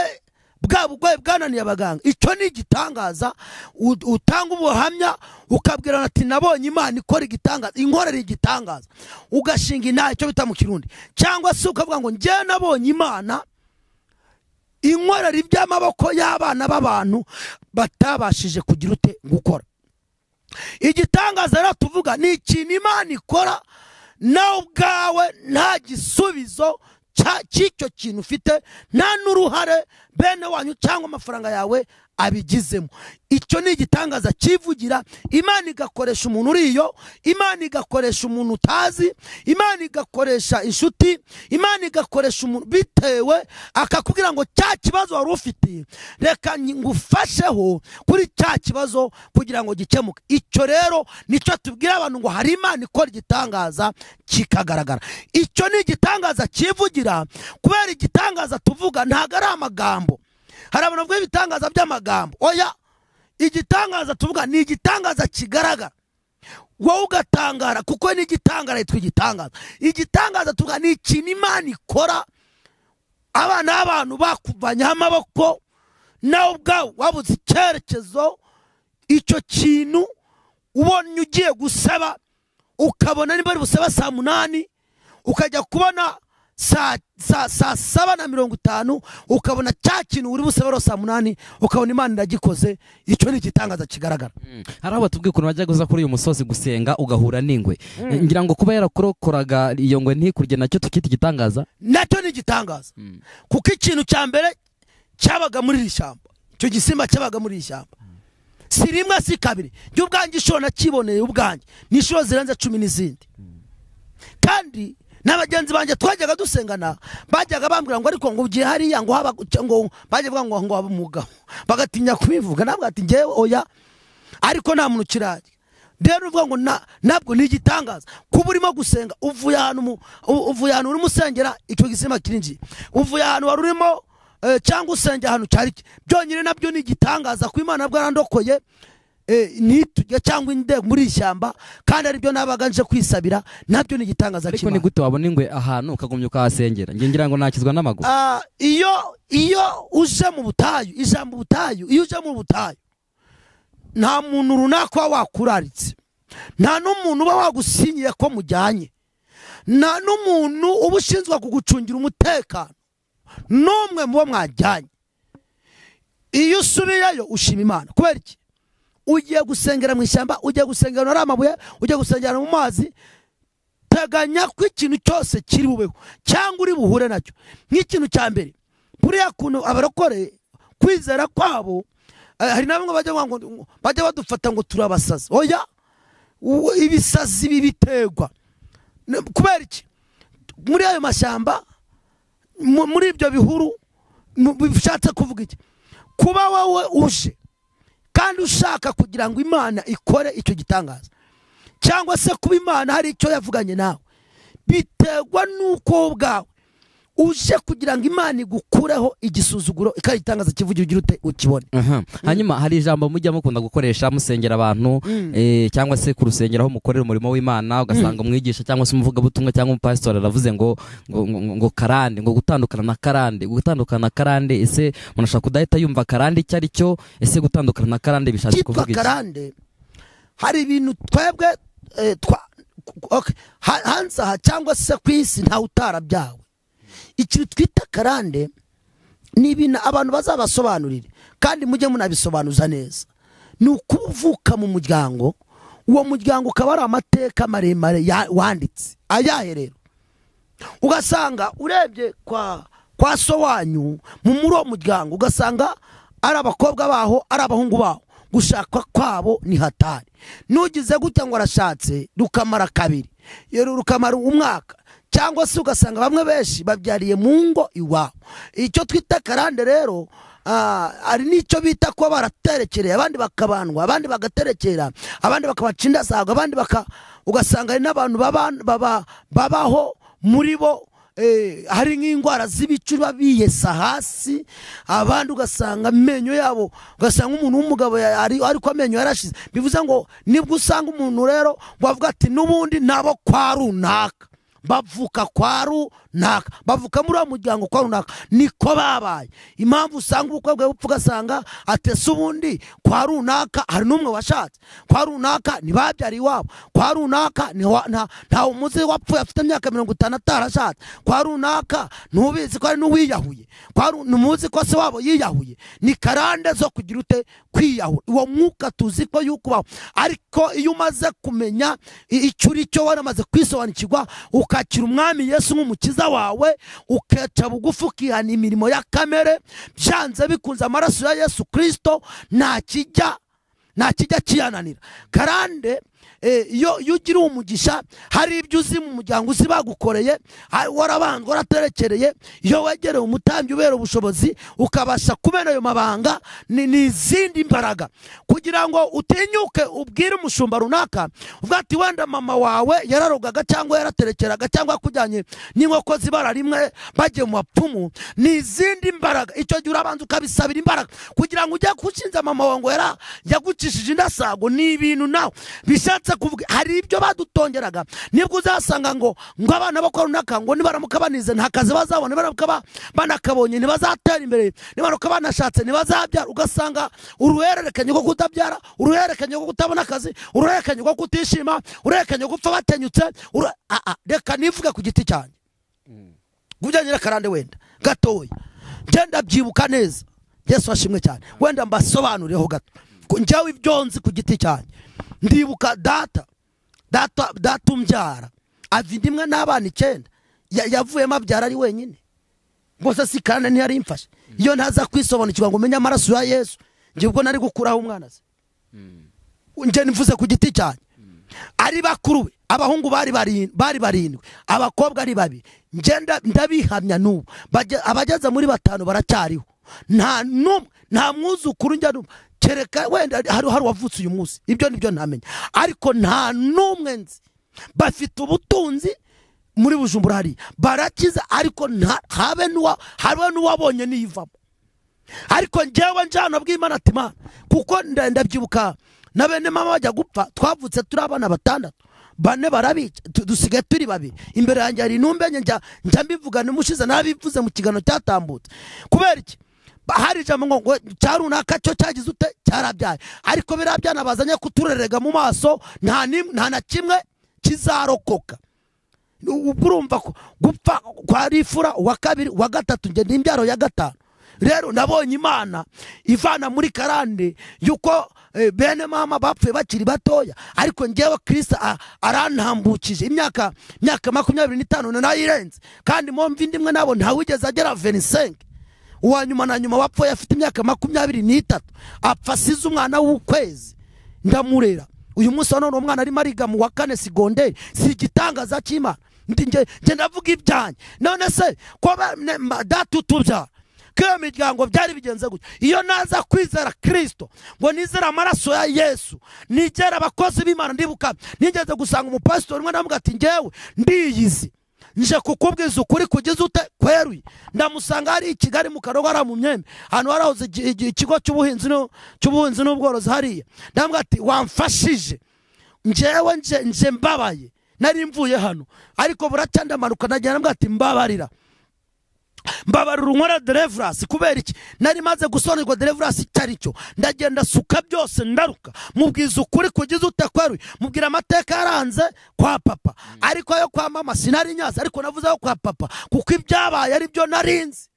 bwa burwayi bwananiye abaganga icyo ni igitangaza U- utanga ubuhamya ukabwirana ati nabonye imana ikora igitangaza inkorera igitangaza ugashinga inaha icyo bita mu kirundi cyangwa se ukavuga ngo njye nabonye imana inkorera iby'amaboko y'abana b'abantu batabashije kugira ute gukora igitangaza rero tuvuga ni ikintu imana ikora nawe ubwawe nta gisubizo cya- cy'icyo kintu ufite nta n'uruhare bene wanyu cyangwa amafaranga yawe abigizemo icyo ni igitangaza cyivugira imana igakoresha umuntu uri iyo imana igakoresha umuntu utazi imana igakoresha inshuti imana igakoresha umuntu bitewe akakubwira ngo cya kibazo wari ufite reka nyi- ngufasheho kuri cya kibazo kugira ngo gikemuke icyo rero nicyo tubwira abantu ngo hari imana ikora igitangaza kikagaragara icyo ni igitangaza cyivugira kubera igitangaza tuvuga ntabwo ari amagambo hari abantu bavuga ibitangaza by'amagambo oya igitangaza tuvuga ni igitangaza kigaragara wowe ugatangara kuko n'igitangara yitwa igitangaza igitangaza tuvuga ni ikintu imana ikora abana b'abantu bakuvanyaho amaboko nawe ubwawe wabuze icyerekezo icyo kintu ubonye ugiye gusaba ukabona niba ari busaba saa munani ukajya kubona saa saa- saa saba na mirongo itanu ukabona cya kintu uri busaba ari saa munani ukabona imana iragikoze icyo ni igitangaza kigaragara hari aho batubwiye ukuntu wajyaga uza kuri uyu musozi gusenga ugahura n'ingwe ngira ngo kuba yarakurokoraga iyo ngwe ntikurye nacyo tukita igitangaza nacyo ni igitangaza kuko ikintu cya mbere cyabaga muri iri shyamba icyo gisimba cyabaga muri iri shyamba si rimwe si kabiri njye ubwanjye inshuro nakiboneye ubwanjye ni inshuro zirenze cumi n'izindi kandi na bagenzi banjye twajyaga dusengana bajyaga bambwira ngo ariko ngo ugiye hariya ngo haba ngo bajya bavuga ngo ngo haba umugabo bagatinya kubivuga nabwo ati ngewe oya ariko nta muntu ukirajya rero uvuga ngo na- ntabwo ni igitangaza kuba urimo gusenga uvuye ahantu mu- u- uvuye ahantu urimo usengera icyo gisima kirinjiye uvuye ahantu wari urimo eh, cyangwa usengera ahantu cyari ki- byonyine nabyo ni igitangaza ko imana bwarandokoye ntitujya cyangwa indego muri iri shyamba kandi aribyo nabaga nje kwisabira nabyo ni igitangaza ariko ni cy'Imana. gute wabona ingwe ahantu ukagumya ukahasengera Njye ngira ngo nakizwa n'amaguru Ah, iyo iyo uje mu butayu ijambo butayu iyo uje mu butayu nta muntu runaka uba wakuraritse nta n'umuntu uba wagusinyiye ko mujyanye nta n'umuntu uba ushinzwe kugucungira umutekano n'umwe mu bo mwajyanye iyo usubiyeyo ushima imana kubera iki ugiye gusengera mu ishyamba ugiye gusengera ahantu hari amabuye ugiye gusengera mu mazi teganya ko ikintu cyose kiri bubeho cyangwa uri buhure nacyo nk'ikintu cya mbere buriya kuntu abarokore kwizera kwabo eh, hari na bamwe bajya bavuga ngo- bajya badufata ngo turabasazi oya u- ibisazi ibi biterwa Ne- kubera iki muri ayo mashyamba mu- muri ibyo bihuru mu- bishatse kuvuga iki kuba wowe uje kandi ushaka kugira ngo imana ikore icyo gitangaza cyangwa se kuba imana hari icyo yavuganye nawe biterwa n'uko wowe ubwawe uje kugira ngo imana igukureho igisuzuguro ikagitangaza kivugira ugira ute ukibone Aha. hanyuma hari ijambo mujya mukunda gukoresha musengera abantu eh, cyangwa se ku rusengero aho mukorera umurimo w'imana ugasanga umwigisha cyangwa se umuvugabutumwa cyangwa umupasitori aravuze ngo ngo, ngo, ngo karande ngo gutandukana na karande gutandukana na karande ese umuntu ashobora kudahita yumva karande icyo ari cyo ese gutandukana na karande bishatse kitwa kuvuga iki karande hari ibintu twebwe eh, twa okay, ha- hanze aha cyangwa se ku isi ntawe utarabyawe ikintu twita karande ni ibintu abantu bazabasobanurire kandi mujye munabisobanuza neza ni ukuba uvuka mu muryango uwo muryango ukaba ari amateka maremare ya- wanditse ayahe rero ugasanga urebye kwa kwa so wanyu mu muri uwo muryango ugasanga ari abakobwa baho ari abahungu baho gushaka kwabo ni hatari nugize gutya ngo arashatse rukamara kabiri yero rukamara umwaka cyangwa se ugasanga bamwe benshi babyariye mu ngo iwabo icyo twita karande rero ah, hari n'icyo bita kuba baraterekereye abandi bakabandwa abandi bagaterekera abandi bakabacindasaga abandi baka ugasanga hari n'abantu baban- baba- babaho muri bo eh, hari nk'indwara z'ibicura biyesa hasi abandi ugasanga amenyo yabo ugasanga umuntu w'umugabo ya- ari- ariko amenyo yarashize bivuze ngo nibwo usanga umuntu rero wavuga ati n'ubundi nabo kwa runaka bavuka kwa runaka bavuka muri uwo muryango kwa runaka niko babaye impamvu usanga ubukwe bwe bupfa ugasanga atese ubundi kwa runaka hari n'umwe washatse kwa runaka ntibabyara iwabo kwa runaka ni wa- nta- ntawe umuzi wapfuye afite imyaka mirongo itanu atarashatse kwa runaka ntubizi ko ari n'uwiyahuye kwa ru- ntimuzi ko se wabo yiyahuye ni karande zo kugira ute kwiyahura uwo mwuka tuzi ko yuko ubaho ariko iyo umaze kumenya i- icyo uri cyo waramaze kwisobanukirwa ukakira umwami yesu nk'umukiza wawe ukeca bugufi ukihana imirimo ya kamere byanze bikunze amaraso ya yesu kirisito nta kijya nta kijya kiyananira karande eh, iyo iyo ugira umugisha hari ibyo uzi mu muryango uzi bagukoreye ha- warabanzwe waraterekereye iyo wegereye umutambyi ubera ubushobozi ukabasha kumena ayo mabanga ni ni izindi mbaraga kugira ngo utinyuke ubwire umushumba runaka uvuga ati wenda mama wawe yararogaga cyangwa yaraterekeraga cyangwa yakujyanye n'inkoko zibara rimwe bagiye mu bapfumu ni izindi mbaraga icyo gihe urabanza ukabisabira imbaraga kugira ngo ujye gushinja mama wawe ngo yara yagucishije indasago ni ibintu nawe bishatse kuvuga hari ibyo badutongeraga nibwo uzasanga ngo ngo abana bakora runaka ngo nibaramuka banize nta kazi bazabona nibaramuka ba- banakabonye ntibazatera imbere nibaramuka banashatse ntibazabyara ugasanga uruhererekanye rwo kutabyara uruhererekanye rwo kutabona akazi uruhererekanye rwo kutishima uruhererekanye rwo gupfa batenyutse uru- Ah, ah, reka nivuge ku giti cyanjye gujyanye n'akarande wenda gatoya genda byibuka neza yesu washimwe cyane wenda mbasobanurireho gato Ku- njyewe ibyo nzi ku giti cyanjye ndibuka data data data umbyara ava inda imwe n'abana icyenda Ya- yavuyemo abyara ari wenyine rwose si kandi ntiyari imfashe iyo ntaza kwisobanukirwa ngo umenye amaraso ya yesu njye ubwo nari gukuraho umwana ze njye nivuze ku giti cyanjye ari bakuru be abahungu bari barin- bari barindwi abakobwa ari babiri njye nda- ndabihamya n'ubu Bage- abageze muri batanu baracyariho nta n'umwe nta mwuzukuru njya n'umwe kereka wenda hari hari uwavutse uyu munsi ibyo nibyo ntamenya ariko nta n'umwe nzi bafite ubutunzi muri bujumbura hariya barakiza ariko nta- habe n'uwa- habe n'uwabonye niyivamo ariko njyewe njyana bw'imana ati mana kuko nda- ndabyibuka na bene mama bajya gupfa twavutse turi abana batandatu bane barabica tu- dusigaye turi babiri imbere yanjye hari intumbenye njya njya mbivuga nimushize narabivuze mu kiganiro cyatambutse kubera iki Ba- hari ijambo ngo ngo cya runaka cyo cyagize ute cyarabyaye ariko biriya byana bazanye kuturerega mu maso nta n'im- nta na kimwe kizarokoka ubwo urumva ko gupfa kwa rifura uwa kabiri uwa gatatu njye n'imbyaro ya gatanu rero nabonye imana ivana muri karande yuko eh, bene mama bapfuye bakiri batoya ariko njyewe kirisa a- arantambukije imyaka imyaka makumyabiri n'itanu na nayirenze kandi mu mvi ndimwe nabo ntawigeze agera venisenke uwa nyuma na nyuma wapfuye afite imyaka makumyabiri n'itatu apfa asize umwana w'ukwezi ndamurera uyu munsi wa none umwana arimo ariga mu wa kane segonderi si igitangaza cy'imana Ndi nge nge ndavuga ibyanjye none se ko ba- ne- ma- data utubyara ko iyo miryango byari bigenze gutya iyo naza kwizera kirisito ngo nizere amaraso ya yesu nigera abakozi b'imana ndibuka nigeze gusanga umupasitori umwe ndavuga ati ngewe ndiyizi nje kukubwiza ukuri kugeza ute kweruye ndamusanga hari i kigali mu karogo ari mu myenda ahantu harahoze igi- igi- ikigo cy'ubuhinzi n'u- cy'ubuhinzi n'ubworozi hariya ndambwira ati wamfashije njewe nje nje mbabaye nari mvuye hano ariko buracya ndamanuka ndagira ndambwira ati mbabarira mbabarira unkorera derevurasi kubera iki nari maze gusonerwa derevurasi itari cyo ndagenda suka byose ndaruka mubwiza ukuri kugeza utakweruye mubwira amateka yaranze kwa papa ariko ayo kwa mama sinari nyazi ariko navuze ayo kwa papa kuko ibyabaye ari byo narinzi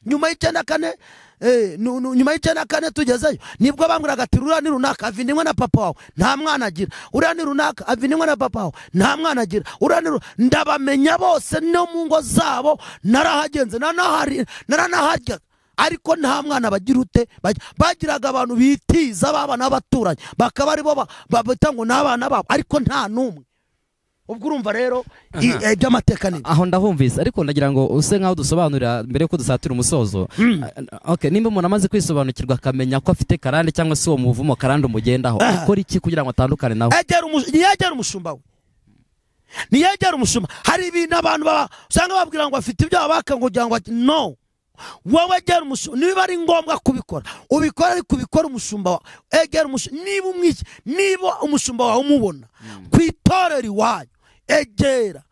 nyuma y'icyenda kane eh, nu- nu- nyuma y'icyenda kane tugezeyo nibwo bambwiraga ati ruriya ni runaka ava inda imwe na papa wawe nta mwana agira uriya ni runaka ava inda imwe na papa wawe nta mwana agira uriya ni ru- ndabamenya bose no mu ngo zabo narahagenze nanahari- naranaharyaga ariko nta mwana bagira ute Baj- bagiraga abantu bitiza b'abana b'abaturanyi bakaba aribo ba- ba- bita ngo ni abana babo ariko nta n'umwe ubwo urumva rero i- eh, iby'amateka ni ibi. aho ndahumvise ariko ndagira ngo use nkaho dusobanurira mbere yuko dusatira umusozo Ah, okay, nimba umuntu amaze kwisobanukirwa akamenya ko afite karande cyangwa se uwo muvumo karande umugendaho akora iki kugira ngo atandukane nawe egera umush- ntiyegera umushumba we ntiyegera umushumba hari ibintu abantu baba- usanga babwira ngo bafite ibyo babaka ngo kugira ngo bati- no wowe egera umushumba niba ari ngombwa kubikora ubikora ariko ubikora umushumba wawe egera umushumba niba umwiki niba umushumba wawe umubona ku itorero iwanyu egera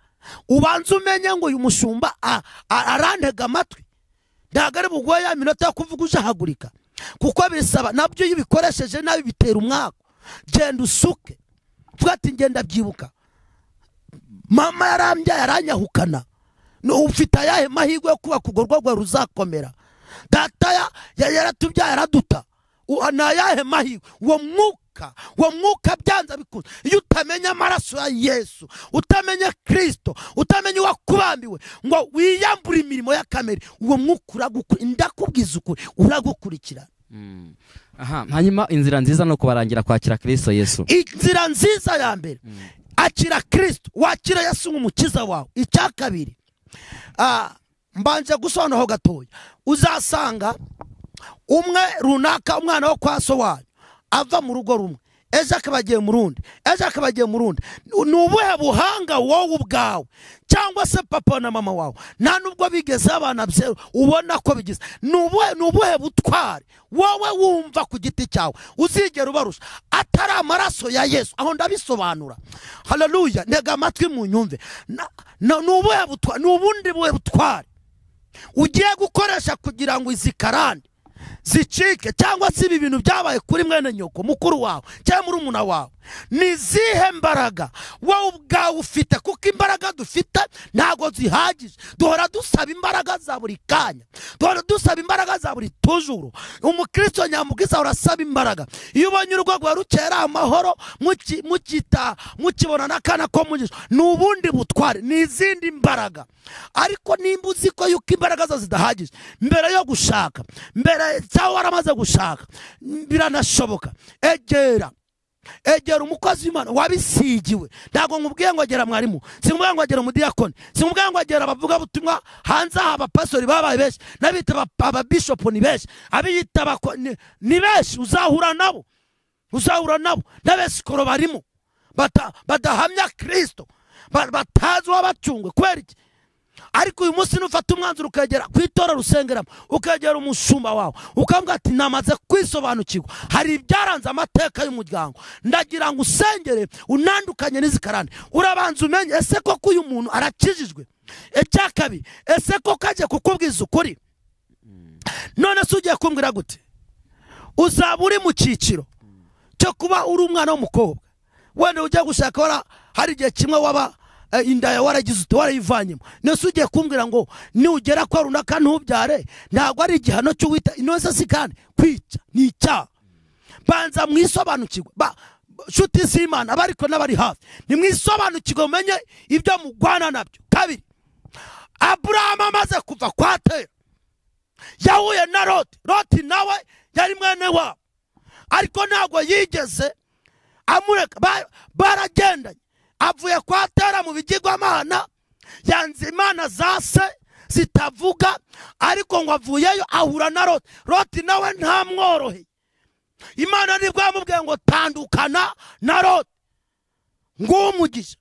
ubanze umenye ngo uyu mushumba a- a- arantega amatwi ntabwo ari buguhe ya minota yo kuvuga ujahagurika kuko bisaba nabyo iyo ubikoresheje nabi bitera umwaku genda usuke tuvuga ati ngenda byibuka mama yarambyaye aranyahukana Ni ufite ayahe mahirwe yo kubaka urwo rwego ruzakomera data ya- ya- yaratubyaye araduta U- ni ayahe mahirwe uwo mwuka uwo mwuka byanze bikunze iyo utamenya amaraso ya yesu utamenya kirisito utamenya uwakubambiwe ngo wiyambure imirimo ya kamere uwo mwuka uragukuri ndakubwiza ukuri uragukurikirana Mm. aha hanyuma inzira nziza ni ukubarangira kwakira kirisito yesu inzira nziza ya mbere akira kirisito wakira yesu nk'umukiza wawe icya kabiri ah, mbanje gusobanuraho gatoya uzasanga umwe runaka umwana wo kwa so wanyu ava mu rugo rumwe ejo akaba agiye mu rundi ejo akaba agiye mu rundi ni ubuhe buhanga wowe ubwawe cyangwa se papa na mama wawe nta nubwo bigezeho abana byeru ubona ko bigeze ni ubuhe ni ubuhe butware wowe wumva ku giti cyawe uzigera ubarusha atari amaraso ya yesu aho ndabisobanura hararuya ntega amatwi mu nyumve Na- na- ni ubuhe butware ni ubundi buhe butware ugiye gukoresha kugira ngo izi karande zicike cyangwa se ibi bintu byabaye kuri mwene nyoko mukuru wawe cyangwa muri umuna wawe ni izihe mbaraga wowe ubwawe ufite kuko imbaraga dufite ntabwo zihagije duhora dusaba imbaraga za buri kanya duhora dusaba imbaraga za buri tujuru umukristo nyamubwiza urasaba imbaraga iyo ubonye urwego rukera amahoro muki- mukita mukibona n'akana ko mugisha ni ubundi butware ni izindi mbaraga ariko nimba uzi ko yuko imbaraga zo zidahagije mbere yo gushaka mbere cyangwa waramaze gushaka biranashoboka egera egera umukozi w'imana wabisigiwe ntabwo nkubwiye ngo agera mwarimu sinkubwiye ngo agera umudiyakoni sinkubwiye ngo agera abavugabutumwa hanze aha abapasori babaye benshi n'abita aba- ababishopu ni benshi abiyita abako- ni- ni benshi uzahura nabo uzahura nabo n'abesikoro barimo bata- badahamya kirisito ba- batazi uwabacungwe kubera iki ariko uyu munsi nufata umwanzuro ukagera ku itora rusengeramo ukagera umushumba wawe ukavuga ati namaze kwisobanukirwa hari ibyaranze amateka y'umuryango ndagira ngo usengere unandukanye n'izikarane urabanza umenye ese koko uyu muntu arakijijwe icya kabiri ese koko agiye kukubwiza ukuri none se ugiye kumbwira gute uzaba uri mu cyiciro cyo kuba uri umwana w'umukobwa wenda ujya gushaka wara hari igihe kimwe waba eh, inda yawe waragize uti warayivanyemo nese ugiye kumbwira ngo nugera kwa runaka ntubyare ntabwo ari igihano cy'uwita inoze si kandi kwica ni icyaha banza mwisobanukirwe ba nshuti z'imana abariko n'abari hafi nimwisobanukirwe mumenye ibyo mugwana nabyo kabiri aburahamu amaze kuva kwa tera yahuye na loti loti nawe yari mwene wabo ariko ntabwo yigeze amureka Ba- baragendanye avuye kwa tera mu bigirwamana yanze imana za se zitavuga ariko ngo avuyeyo ahura na loti loti nawe ntamworoheye imana nibwo yamubwiye ngo tandukana na loti nguwo umugisha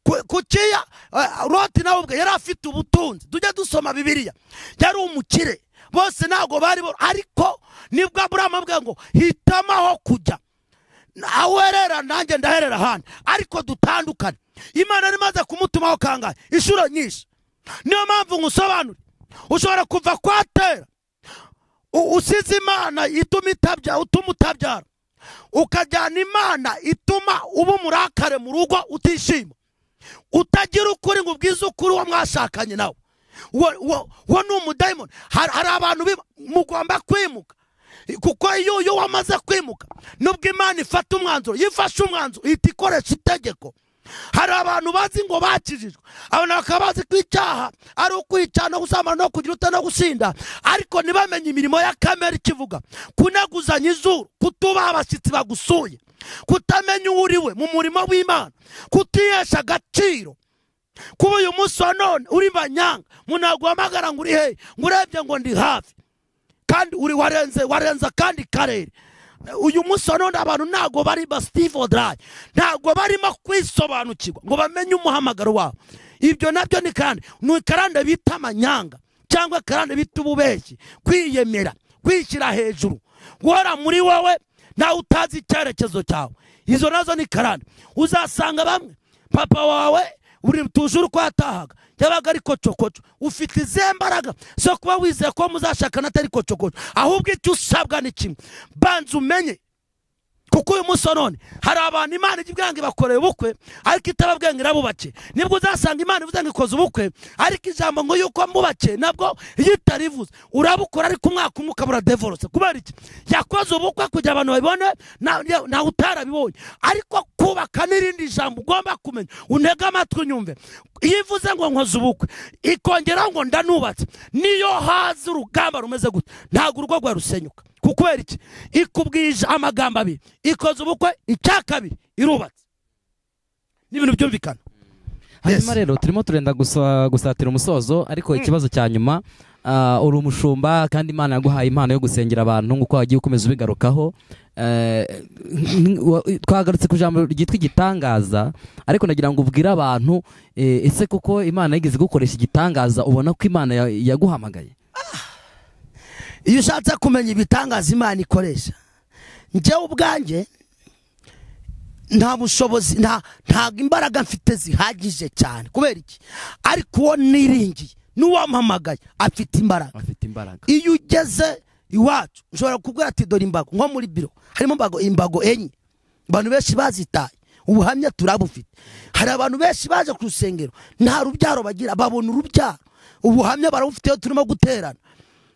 ku- kukiya eh, loti nawe ubwe yari afite ubutunzi tujye dusoma bibiliya yari umukire bose ntabwo bari bo ariko nibwo aburahamu abwiye ngo hitamo aho kujya aho uherera nanjye ndaherera ahandi ariko dutandukane imana yari imaze kumutumaho kangahe inshuro nyinshi niyo mpamvu ngusobanure ushobora kuva kwa tera u- usize imana ituma itabya- utuma utabyara ukajyana imana ituma uba umurakare mu rugo utishima utagira ukuri ngo ubwize ukuri uwo mwashakanye nawe uwo uwo- uwo ni umudayimoni hari hari abantu biba- mugomba kwimuka kuko iyo iyo wamaze kwimuka nubwo imana ifata umwanzuro iyo ifashe umwanzuro ihita ikoresha itegeko hari abantu bazi ngo bakijijwe abantu bakaba bazi ko icyaha ari ukwica no gusambana no kugira uta no gusinda ariko ntibamenye imirimo ya kamere ikivuga kuneguzanya izuru kutubaha abashyitsi bagusuye kutamenya uwo uri we mu murimo w'imana kutihesha agaciro kuba uyu munsi wa none uri banyanga munaguhamagara ngo uri hehe ngo urebye ngo ndi hafi kandi uri warenze warenze kandi karere uyu munsi wa none abantu ntabwo bari ba steve odrayi ntabwo barimo kwisobanukirwa ngo bamenye umuhamagaro wabo ibyo nabyo ni kandi ni karande bita amanyanga cyangwa karande bita ububeshyi kwiyemera kwishyira hejuru guhora muri wowe nawe utazi icyerekezo cyawe izo nazo ni karande uzasanga bamwe papa wawe buri tuje uko yatahaga yabaga ari kocokoco ufite izihe mbaraga zo kuba wizeye ko muzashakana atari kocokoco ahubwo icyo usabwa ni kimwe banza umenye kuko uyu munsi wa none hari abantu imana ijya ibwanga ibakoreye ubukwe ariko itababwenge ngo irabubake nibwo uzasanga imana ivuze ngo ikoze ubukwe ariko ijambo ngo yuko mbubake nabwo iyo itarivuze urabukora ariko umwaka umwe ukabura devorose kubera iki yakoze ubukwe kugira abantu babibone na- ya- nawe utarabibonye ariko kubaka n'irindi jambo ugomba kumenya untege amatwi unyumve iyo ivuze ngo nkoze ubukwe ikongera ngo ndanubatse niyo haza urugamba rumeze gutya ntabwo urugo rwarusenyuka kubera iki ikubwije amagambo abiri ikoze ubukwe icya kabiri irubatse ni ibintu byumvikana hanyuma rero turimo turenda gusa- gusatira umusozo ariko ikibazo cya nyuma ah, uri umushumba kandi imana yaguhaye impano yo gusengera abantu nk'uko wagiye ukomeza ubigarukaho Eh, n- wa- twagarutse ku ijambo ryitwa igitangaza ariko nagira ngo ubwire abantu eh, ese kuko imana yigeze gukoresha igitangaza ubona ko imana ya- yaguhamagaye iyo ushatse kumenya ibitangaza imana ikoresha njyewe ubwanjye nta bushobozi nta ntabwo imbaraga mfite zihagije cyane kubera iki ariko uwo niringiye n'uwampamagaye afite imbaraga afite imbaraga iyo ugeze iwacu ushobora kubwira ati dore imbago nko muri biro harimo imbago imbago enye abantu benshi bazitaye ubuhamya turabufite hari abantu benshi baje ku rusengero nta rubyaro bagira babona urubyaro ubuhamya barabufite iyo turimo guterana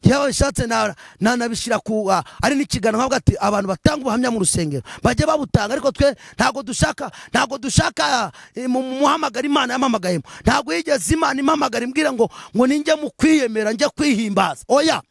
yewe bishatse na- nanabishyira ku ah, ari n'ikiganiro nkavuga ati abantu batanga ubuhamya mu rusengero bajye babutanga ariko twe ntabwo dushaka ntabwo dushaka eh, mu mu- muhamagara imana yamamagayemo ntabwo yigeze imana impamagara imbwira ngo ngo ninjye mu kwiyemera njye kwihimbaza oya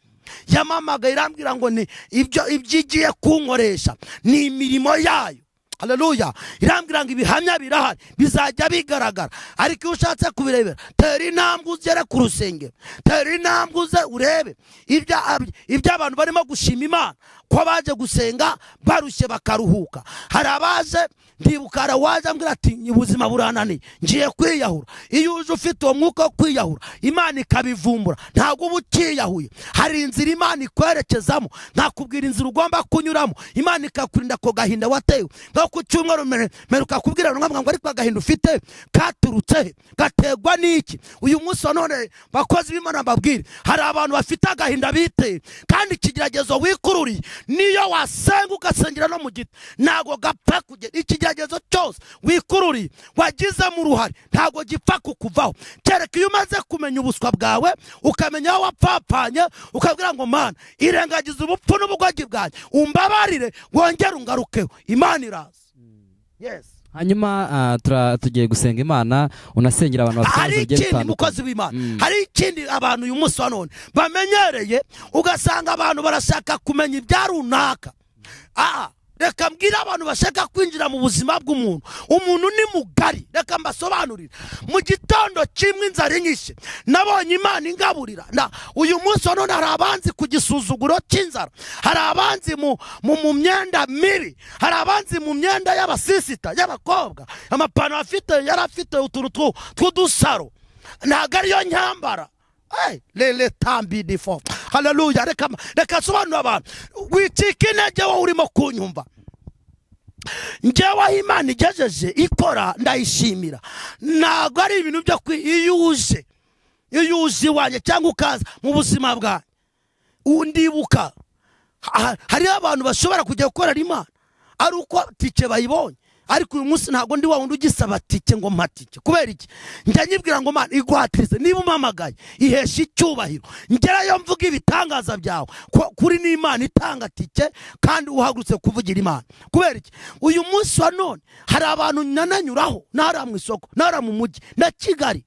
yamamagaye irambwira ngo ni ibyo ibyo igiye kunkoresha ni imirimo yayo haleluya irambwira ngo ibihamya birahari bizajya bigaragara ariko iyo ushatse kubirebera tera intambwe ugere ku rusengero tera intambwe uze urebe ibyo ab- ibyo abantu barimo gushima imana ko baje gusenga barushye bakaruhuka hari abaje ndibuka hari uwaje ambwira ati ubuzima burananiye ngiye kwiyahura iyo uje ufite uwo mwuka wo kwiyahura imana ikabivumbura ntabwo uba ukiyahuye hari inzira imana ikwerekezamo nakubwira inzira ugomba kunyuramo imana ikakurinda ako gahinda watewe nko ku cyumweru mere- meruka kubwira runwa ngo ariko agahinda ufite katurutse he gategwa n'iki uyu munsi wa none bakozi b'imana mbabwire hari abantu bafite agahinda biteye kandi ikigeragezo wikururiye niyo wasenga ugasengera no mu giti ntabwo gapfa kugera ikigeragezo cyose wikururiye wagizemo uruhare ntabwo gipfa kukuvaho kereka iyo umaze kumenya ubuswa bwawe ukamenya aho wapfapfanye ukabwira ngo mana irengagiza ubupfu n'ubugoryi bwanjye umbabarire wongere ungarukeho imana iraza yes hanyuma ah, tura- tugiye gusenga imana unasengera abantu bafite hari ibibazo bigiye ikindi bitandukanye mukozi w'imana Mm. hari ikindi abantu uyu munsi wa none bamenyereye ugasanga abantu barashaka kumenya ibya runaka aha reka mbwire abantu bashaka kwinjira mu buzima bw'umuntu umuntu ni mugari reka mbasobanurire mu gitondo kimwe inzara inyishe nabonye imana ingaburira na uyu munsi wa none hari abanzi ku gisuzuguro cy'inzara hari abanzi mu, mu, mu myenda mibi hari abanzi mu myenda y'abasisita y'abakobwa amapantaro afite yari afite utuntu twu- tw'udusaro ntabwo ariyo nyambara Hey, lele tambi di fo haleluya reka reka sobanura abantu wicika intege wowe urimo kunyumva njyewe aho imana igejeje ikora ndayishimira ntabwo ari ibintu byo kwi iyo uje iyo uje iwanjye cyangwa ukaza mu buzima bwanjye undibuka Ha- hariho abantu bashobora kujya gukorera imana ari uko tike bayibonye ariko uyu munsi ntabwo ndi wa wundi ugisaba tike ngo mpa tike kubera iki njya nyibwira ngo mana iguhatirize niba umpamagaye ihesha icyubahiro ngerayo mvuga ibitangaza byawe Ku- kuri n'imana itanga tike kandi uhagurutse kuvugira imana kubera iki uyu munsi wa none hari abantu nananyuraho nahara mu isoko nahara mu mujyi na kigali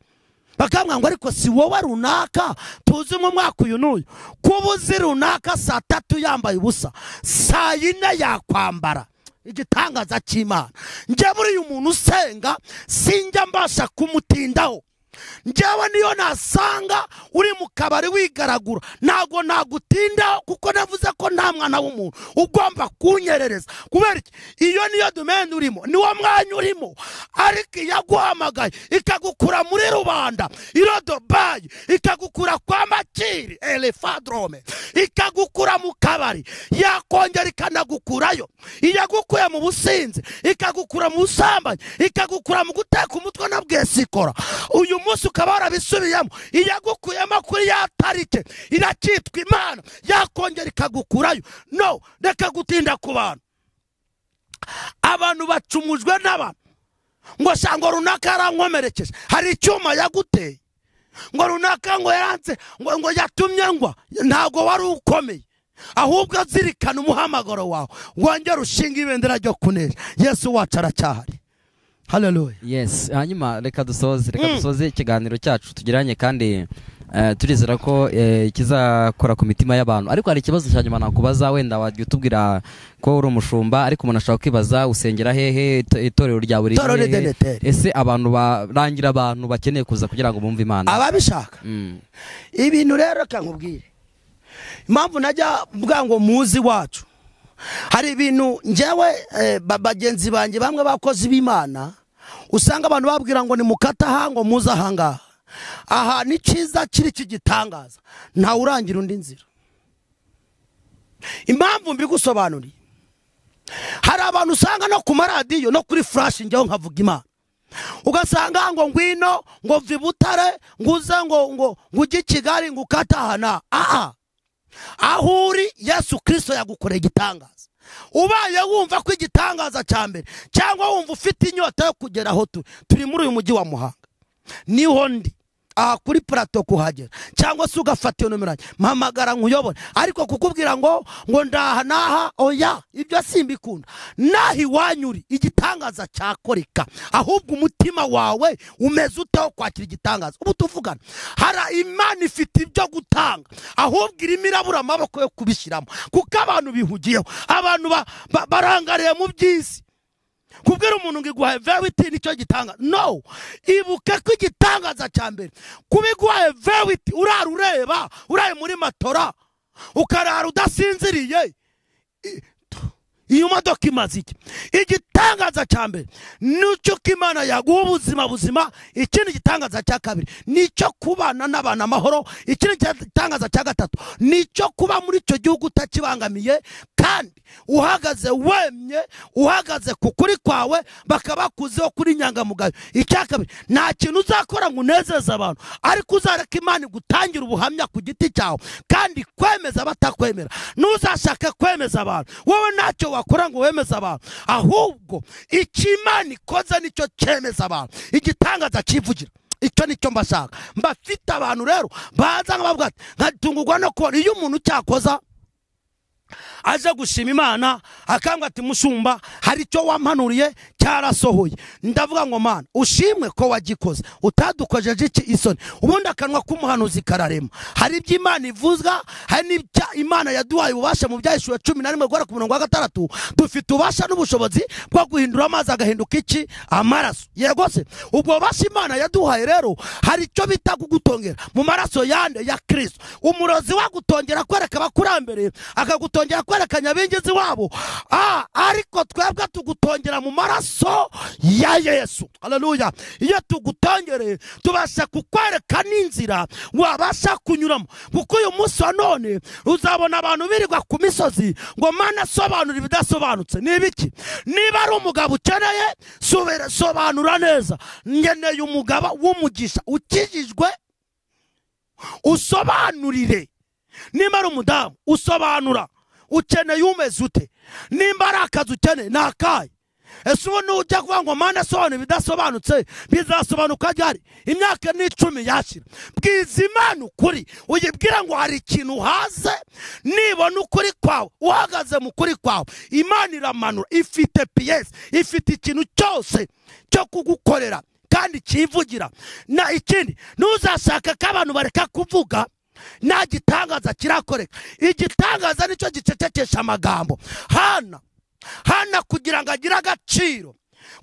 bakambwira ngo ariko si wowe runaka tuzi mu mwaka uyu n'uyu kuba uzi runaka saa tatu yambaye ubusa saa yine yakwambara igitangaza cy'imana njye muri uyu muntu usenga sinjya mbasha kumutindaho njyewe niyo nasanga uri mu kabari wigaragura ntabwo nagutindaho kuko navuze ko nta mwana w'umuntu ugomba kunyerereza kubera iki iyo niyo domene urimo niwo mwanya urimo ariko iyaguhamagaye ikagukura muri rubanda iro dubayi ikagukura kwa makiri elefadrome ikagukura mu kabari yakongera ikanagukurayo iyagukuye mu businzi ikagukura mu busambanyi ikagukura mu guteka umutwe na bwesikora uyu munsi ukaba warabisubiyemo iyagukuyemo kuri ya tarike iracyitwa imana yakongera ikagukurayo no reka gutinda ku bantu abantu bacumujwe n'abantu ngo shango runaka yarankomerekeje hari icyuma yaguteye ngo runaka ngo yaranze ngo, ngo yatumye ngwa ntabwo wari ukomeye ahubwo azirikana umuhamagaro wawe wongere ushinga ibendera ryo kunesha yesu wacu aracyahari haleluya yes hanyuma reka dusoze reka dusoze ikiganiro cyacu tugeranye kandi Eh, turizera ko eh, ikizakora ku mitima y'abantu ariko hari ikibazo cya nyuma nakubaza wenda wajya utubwira ko uri umushumba ariko umuntu ashobora kwibaza usengera hehe ito- itorero rya buri Itorero hehe? ry'Edeneteri. ese abantu barangira abantu bakeneye kuza kugira ngo bumve imana ababishaka Mm. ibintu rero reka nkubwire impamvu najya mvuga ngo muzi iwacu hari ibintu njyewe eh, ba- bagenzi banjye bamwe bakozi b'imana usanga abantu babwira ngo ni mukata aha ngo muze ahangaha aha ni cyiza kiri kigitangaza ntawe urangira undi nzira impamvu mbigusobanuriye hari abantu usanga no ku maradiyo no kuri furashi njyewe nkavuga imana ugasanga ngo ngwino ngo mva i butare nguze ngo ngo ngo ujye i kigali ngo ukatahana aha aho uri yesu kirisito yagukoreye igitangaza ubaye wumva ko igitangaza cya mbere cyangwa wumva ufite inyota yo kugera aho turi turi muri uyu mujyi wa muhanga niho ndi aha kuri purato kuhagera cyangwa se ugafata iyo nomero yanjye mpamagara nkuyobore ariko kukubwira ngo ngo ndaha naha oya ibyo simbikunda naha iwanyu uri igitangaza cyakoreka ahubwo umutima wawe umeze utaho kwakira igitangaza ubu tuvugana hari imana ifite ibyo gutanga ahubwo irimo irabura amaboko yo kubishyiramo kuko abantu bihugiyeho abantu ba- ba- barangariye mu by'isi kubwira umuntu ngo iguhaye verite nicyo gitanga no ibuka ko igitangaza cya mbere kuba iguhaye verite urara ureba uraye muri matora ukarara udasinziriye I- iyo modoka imaze iki igitangaza cya mbere nicyo ko imana yaguha ubuzima buzima ikindi gitangaza cya kabiri nicyo kubana n'abantu amahoro ikindi gitangaza cya gatatu nicyo kuba muri icyo gihugu utakibangamiye kandi uhagaze wemye uhagaze ku kuri kwawe bakabakuzeho kuri inyangamugayo icya kabiri nta kintu uzakora ngo unezeze abantu ariko uzareka imana igutangira ubuhamya ku giti cyawe kandi kwemeza abatakwemera ntuzashake kwemeza abantu wowe ntacyo wakora ngo wemeze abantu ahubwo icyo imana ikoze nicyo cyemeza abantu igitangaza cyivugira icyo nicyo mbashaka mbafite abantu rero baza nkabavuga ati nkatungurwa no kubona iyo umuntu cyakoza aje gushima imana akambwa ati mushumba hari icyo wampanuriye cyarasohoye ndavuga ngo mana ushimwe ko wagikoze utadukojeje iki isoni ubundi akanwa k'umuhanuzi kararema hari ibyo imana ivuzwa hari n'ibyo imana yaduhaye ububasha mu byahishuwe cumi na rimwe guhera ku murongo wa gatandatu dufite ububasha n'ubushobozi bwo guhindura amazi agahinduka iki amaraso yego se ubwo bubasha imana yaduhaye rero hari icyo bita kugutongera mu maraso yande ya kristo umurozi wagutongera kwereka abakurambere akagutongera kwereka nyabingizi wabo Ah, ariko twebwe tugutongera mu maraso ya yesu haleluya iyo tugutongereye tubasha kukwereka n'inzira wabasha kunyuramo kuko uyu munsi wa none uzabona abantu birirwa ku misozi ngo mana sobanura ibidasobanutse ni ibiki niba ari umugabo ukeneye sobera- sobanura neza ngeneye umugaba w'umugisha ukijijwe usobanurire nimba ari umudamu usobanura ukeneye umeze ute nimba ari akazi ukeneye ni akahe ese ubu nujya kuvuga ngo mpande asobanura ibidasobanutse bizasobanuka ryari imyaka ni icumi yashyira bwiza imana ukuri uyibwira ngo hari ikintu uhaze nibona ukuri kwawe uhagaze mu kuri kwawe imana iramanura ifite piyesi ifite ikintu cyose cyo kugukorera kandi cyivugira na ikindi ntuzashaka ko abantu bareka kuvuga nta gitangaza kirakoreka igitangaza nicyo gicecekesha amagambo hana hana kugira ngo agire agaciro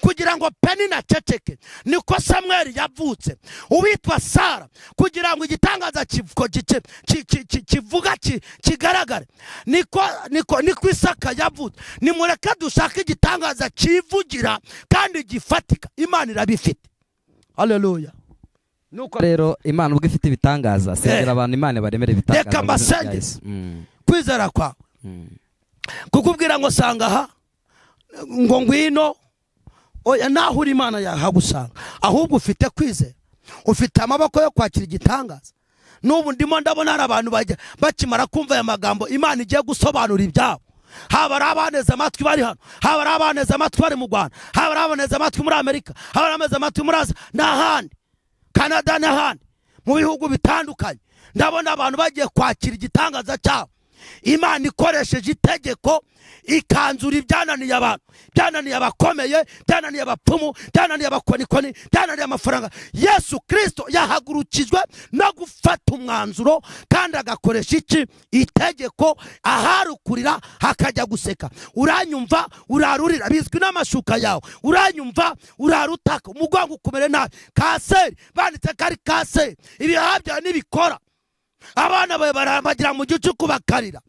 kugira ngo penina aceceke niko samweli yavutse uwitwa sara kugira ngo igitangaza kivuko gice- ki- ki- ki- kivuga ki- kigaragare niko niko niko isaka yavutse nimureke dushake igitangaza kivugira kandi gifatika imana irabifite haleluya nuko rero imana ubwo ifite ibitangaza sengera Eh. abantu imana baremere ibitangaza Reka mu izina rya mbasengere. Yesu. Mm. kwizera kwawe kukubwira ngo sanga aha ngo ngwino oya naho uri imana yahagusanga ahubwo ufite kwizera ufite amaboko yo kwakira igitangaza n'ubu ndimo ndabona hari abantu bajya bakimara kumva aya magambo imana igiye gusobanura ibyabo haba ari abaneze amatwi bari hano haba ari abaneze amatwi bari mu rwanda haba ari abaneze amatwi muri amerika haba ari abaneze amatwi muri aziya n'ahandi kanada n'ahandi mu bihugu bitandukanye ndabona abantu bagiye kwakira igitangaza cyabo imana ikoresheje itegeko ikanzura ibyananiye abantu byananiye abakomeye byananiye abapfumu byananiye abakonikoni byananiye amafaranga yesu kirisito yahagurukijwe no gufata umwanzuro kandi agakoresha iki itegeko aharukurira hakajya guseka uranyumva urarurira bizwi n'amashuka yawe uranyumva urarutaka umugongo ukumere nabi kanseri banditse ko ari kanseri ibihaha byawe nibikora abana bawe barambagira mu gihe kubakarira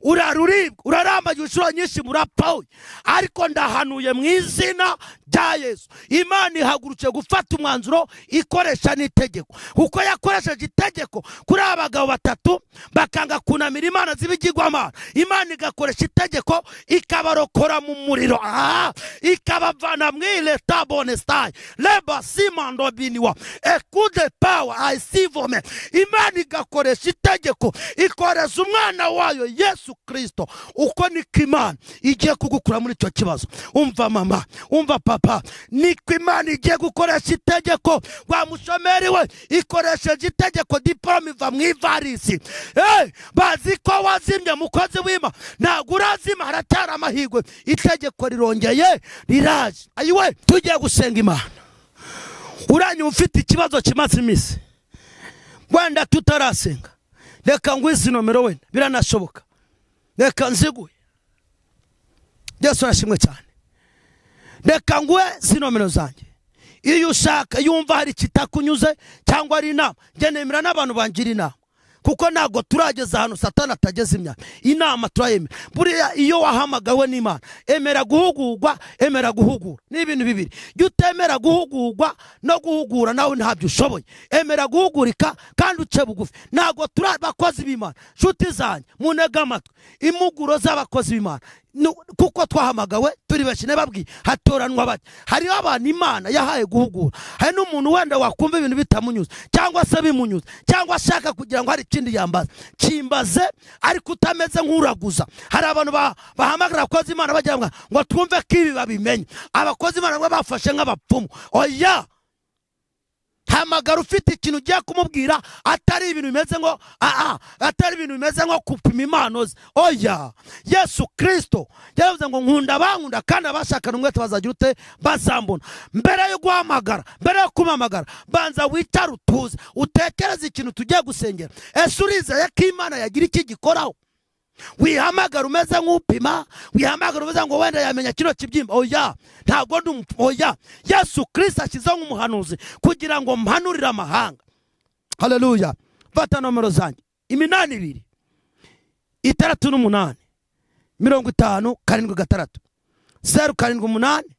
uraruribwa urarambagira inshuro nyinshi murapfawe ariko ndahanuye mu izina rya yesu imana ihagurutse gufata umwanzuro ikoresha n'itegeko kuko yakoresheje itegeko kuri aba bagabo batatu bakanga kunamira imana z'ibigirwamana imana igakoresha itegeko ikabarokora mu muriro aha ikabavana mu leta bonestaye leba simando biniwa ekude pawa ayisivome imana igakoresha itegeko ikoreza umwana wayo yesu kirisito uko niko imana igiye kugukura muri icyo kibazo umva mama umva papa niko imana igiye gukoresha itegeko wa mushomeri we ikoresheje itegeko diporome iva mu ivarisi Eh, bazi ko wazimye mukozi w'ima ntabwo urazima haracyari amahirwe itegeko rirongeye riraje ayiwe tugiye gusenga imana uranyuma ufite ikibazo kimaze iminsi wenda tutarasenga reka ngwize nomero wenda biranashoboka reka nziguye yesu arashimwe cyane reka nguhe izi nomero zanjye iyo ushaka yumva hari ikitakunyuze cyangwa ari inama njye nemera n'abantu bangira inama kuko ntabwo turageza ahantu satana atageze imyaka inama turayemera buriya iyo wahamagawe n'imana emera guhugurwa emera guhugura ni ibintu bibiri jya utemera guhugurwa no guhugura nawe ntabyo ushoboye emera guhugurika kandi uce bugufi ntabwo turi abakozi b'imana nshuti zanjye munega amatwi impuguro z'abakozi b'imana Nu- kuko twahamagawe turi benshi nababwiye hatoranwa bake hariho abantu imana yahaye guhugura hari n'umuntu wenda wakumva ibintu bitamunyuze cyangwa se bimunyuze cyangwa ashaka kugira ngo hari ikindi yambaza kimbaze ariko utameze nk'uraguza hari abantu ba- bahamagara abakozi imana bagira ngo ngo twumve ko ibi babimenye abakozi imana ngo bafashe nk'abapfumu oya hamagara ufite ikintu ugiye kumubwira atari ibintu bimeze ngo aa atari ibintu bimeze nko kupima impano ze oya yesu kirisito yavuze ngo nkunda bankunda kandi abashakana umwete bazagira ute bazambona mbere yo guhamagara mbere yo kumpamagara banza witare utuze utekereze ikintu tugiye gusengera ese urizeye ko imana yagira iki gikoraho wihamagara umeze nk'upima wihamagara umeze ngo wenda yamenya kino kibyimba oya ntabwo ndi umupfu oya yesu kirisito ashyizeho nk'umuhanuzi kugira ngo mpanurire amahanga hareruya fata nomero zanjye iminani ibiri itandatu n'umunani mirongo itanu karindwi gatandatu zeru karindwi umunani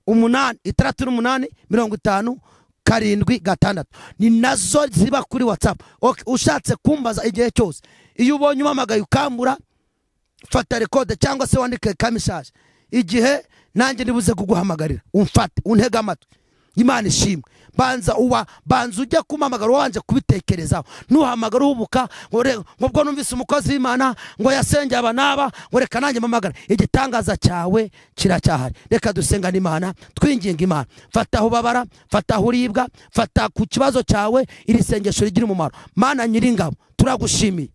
umunani itandatu n'umunani mirongo itanu karindwi gatandatu ni nazo ziba kuri watsapu Ok, ushatse kumbaza igihe cyose iyo ubonye umamagaye ukambura fata rekode cyangwa se wandike kamishaje igihe nanjye nibuze kuguhamagarira umfate untege amatwi imana ishimwe banza uba banza ujya kumamagara wanje kubitekerezaho nuhamagara uhubuka ngo re- ngo ubwo numvise umukozi w'imana ngo yasengeye aba n'aba ngo reka nanjye mamagara igitangaza cyawe kiracyahari reka dusenga n'imana twinginga imana fata aho ubabara fata aho uribwa fata ku kibazo cyawe iri sengesho rigira umumaro mana nyiringabo turagushimiye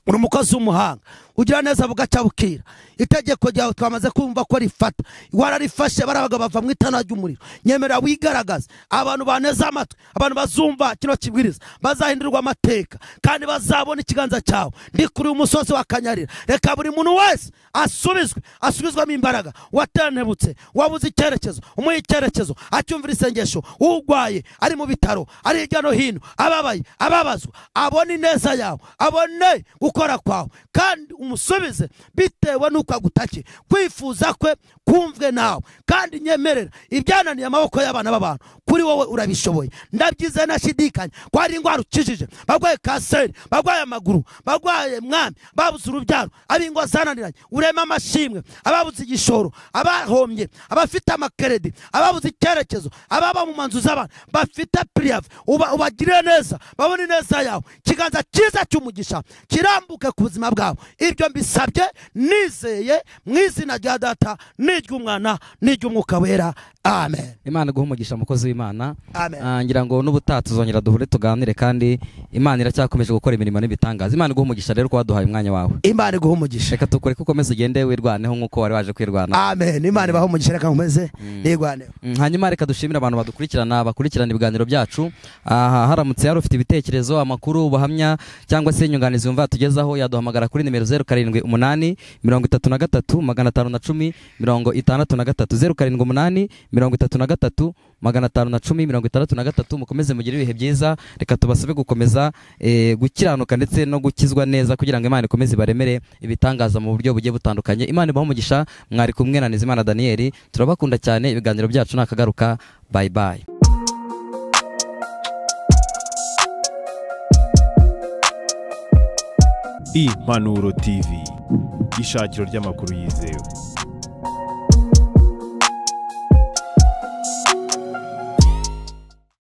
uri umukozi w'umuhanga ugira neza bugacya bukira itegeko ryawe twamaze kumva ko rifata wararifashe barabaga bava mu itana ry'umuriro nyemera wigaragaze abantu baneze amatwi abantu bazumva kino kibwiriza bazahindurirwa amateka kandi bazabona ikiganza cyawe ndi kuri uyu musozi wa kanyarira reka buri muntu wese asubizwe asubizwamo imbaraga watanebutse wabuze icyerekezo umuha icyerekezo acyumvira isengesho urwaye ari mu bitaro ari hirya no hino ababaye ababazwa abone ineza yawe abone gukora kwawe kandi umusubize bitewe n'uko agutakiye kwifuza kwe kumvwe nawe kandi nyemerera ibyananiye amaboko y'abana b'abantu kuri wowe urabishoboye ndabyize nashidikanya ko hari indwara ukijije barwaye kanseri barwaye amaguru barwaye mwami babuze urubyaro ab'ingo zananiranye urema amashimwe ababuze igishoro abahombye abafite amakeredi ababuze icyerekezo ababa mu manzu z'abantu bafite piriyavu uba- ubagirire neza babone ineza yawe ikiganza cyiza cy'umugisha kirambuke ku buzima bwabo ibyo mbisabye nizeye mu izina rya data n'iry'umwana n'iry'umwuka wera amen imana guha umugisha umukozi w'imana Amen. Ah, ngira ngo n'ubutaha tuzongera duhure tuganire kandi imana iracyakomeje gukora imirimo n'ibitangaza imana iguha umugisha rero ko waduhaye umwanya wawe imana iguha umugisha reka tukure ko ukomeza ugende wirwaneho nk'uko wari waje kwirwanaho amen imana ibahe umugisha reka nkomeze nirwaneho Mm, hanyuma reka dushimire abantu badukurikirana bakurikirana ibiganiro byacu aha haramutse hari ufite ibitekerezo amakuru ubuhamya cyangwa se inyunganizi wumva yatugezaho yaduhamagara kuri nimero zeru karindwi umunani mirongo itatu na gatatu magana atanu na cumi mirongo itandatu na gatatu zeru karindwi umunani mirongo itatu na gatatu magana atanu na cumi mirongo itandatu na gatatu mukomeze mugire ibihe byiza reka tubasabe gukomeza eh, gukiranuka ndetse no gukizwa neza kugira ngo imana ikomeze ibaremere ibitangaza mu buryo bugiye butandukanye imana ibahe umugisha mwari kumwe na nizimana daniyeli turabakunda cyane ibiganiro byacu ni akagaruka bayi bayi impanuro tv ishakiro ry'amakuru yizewe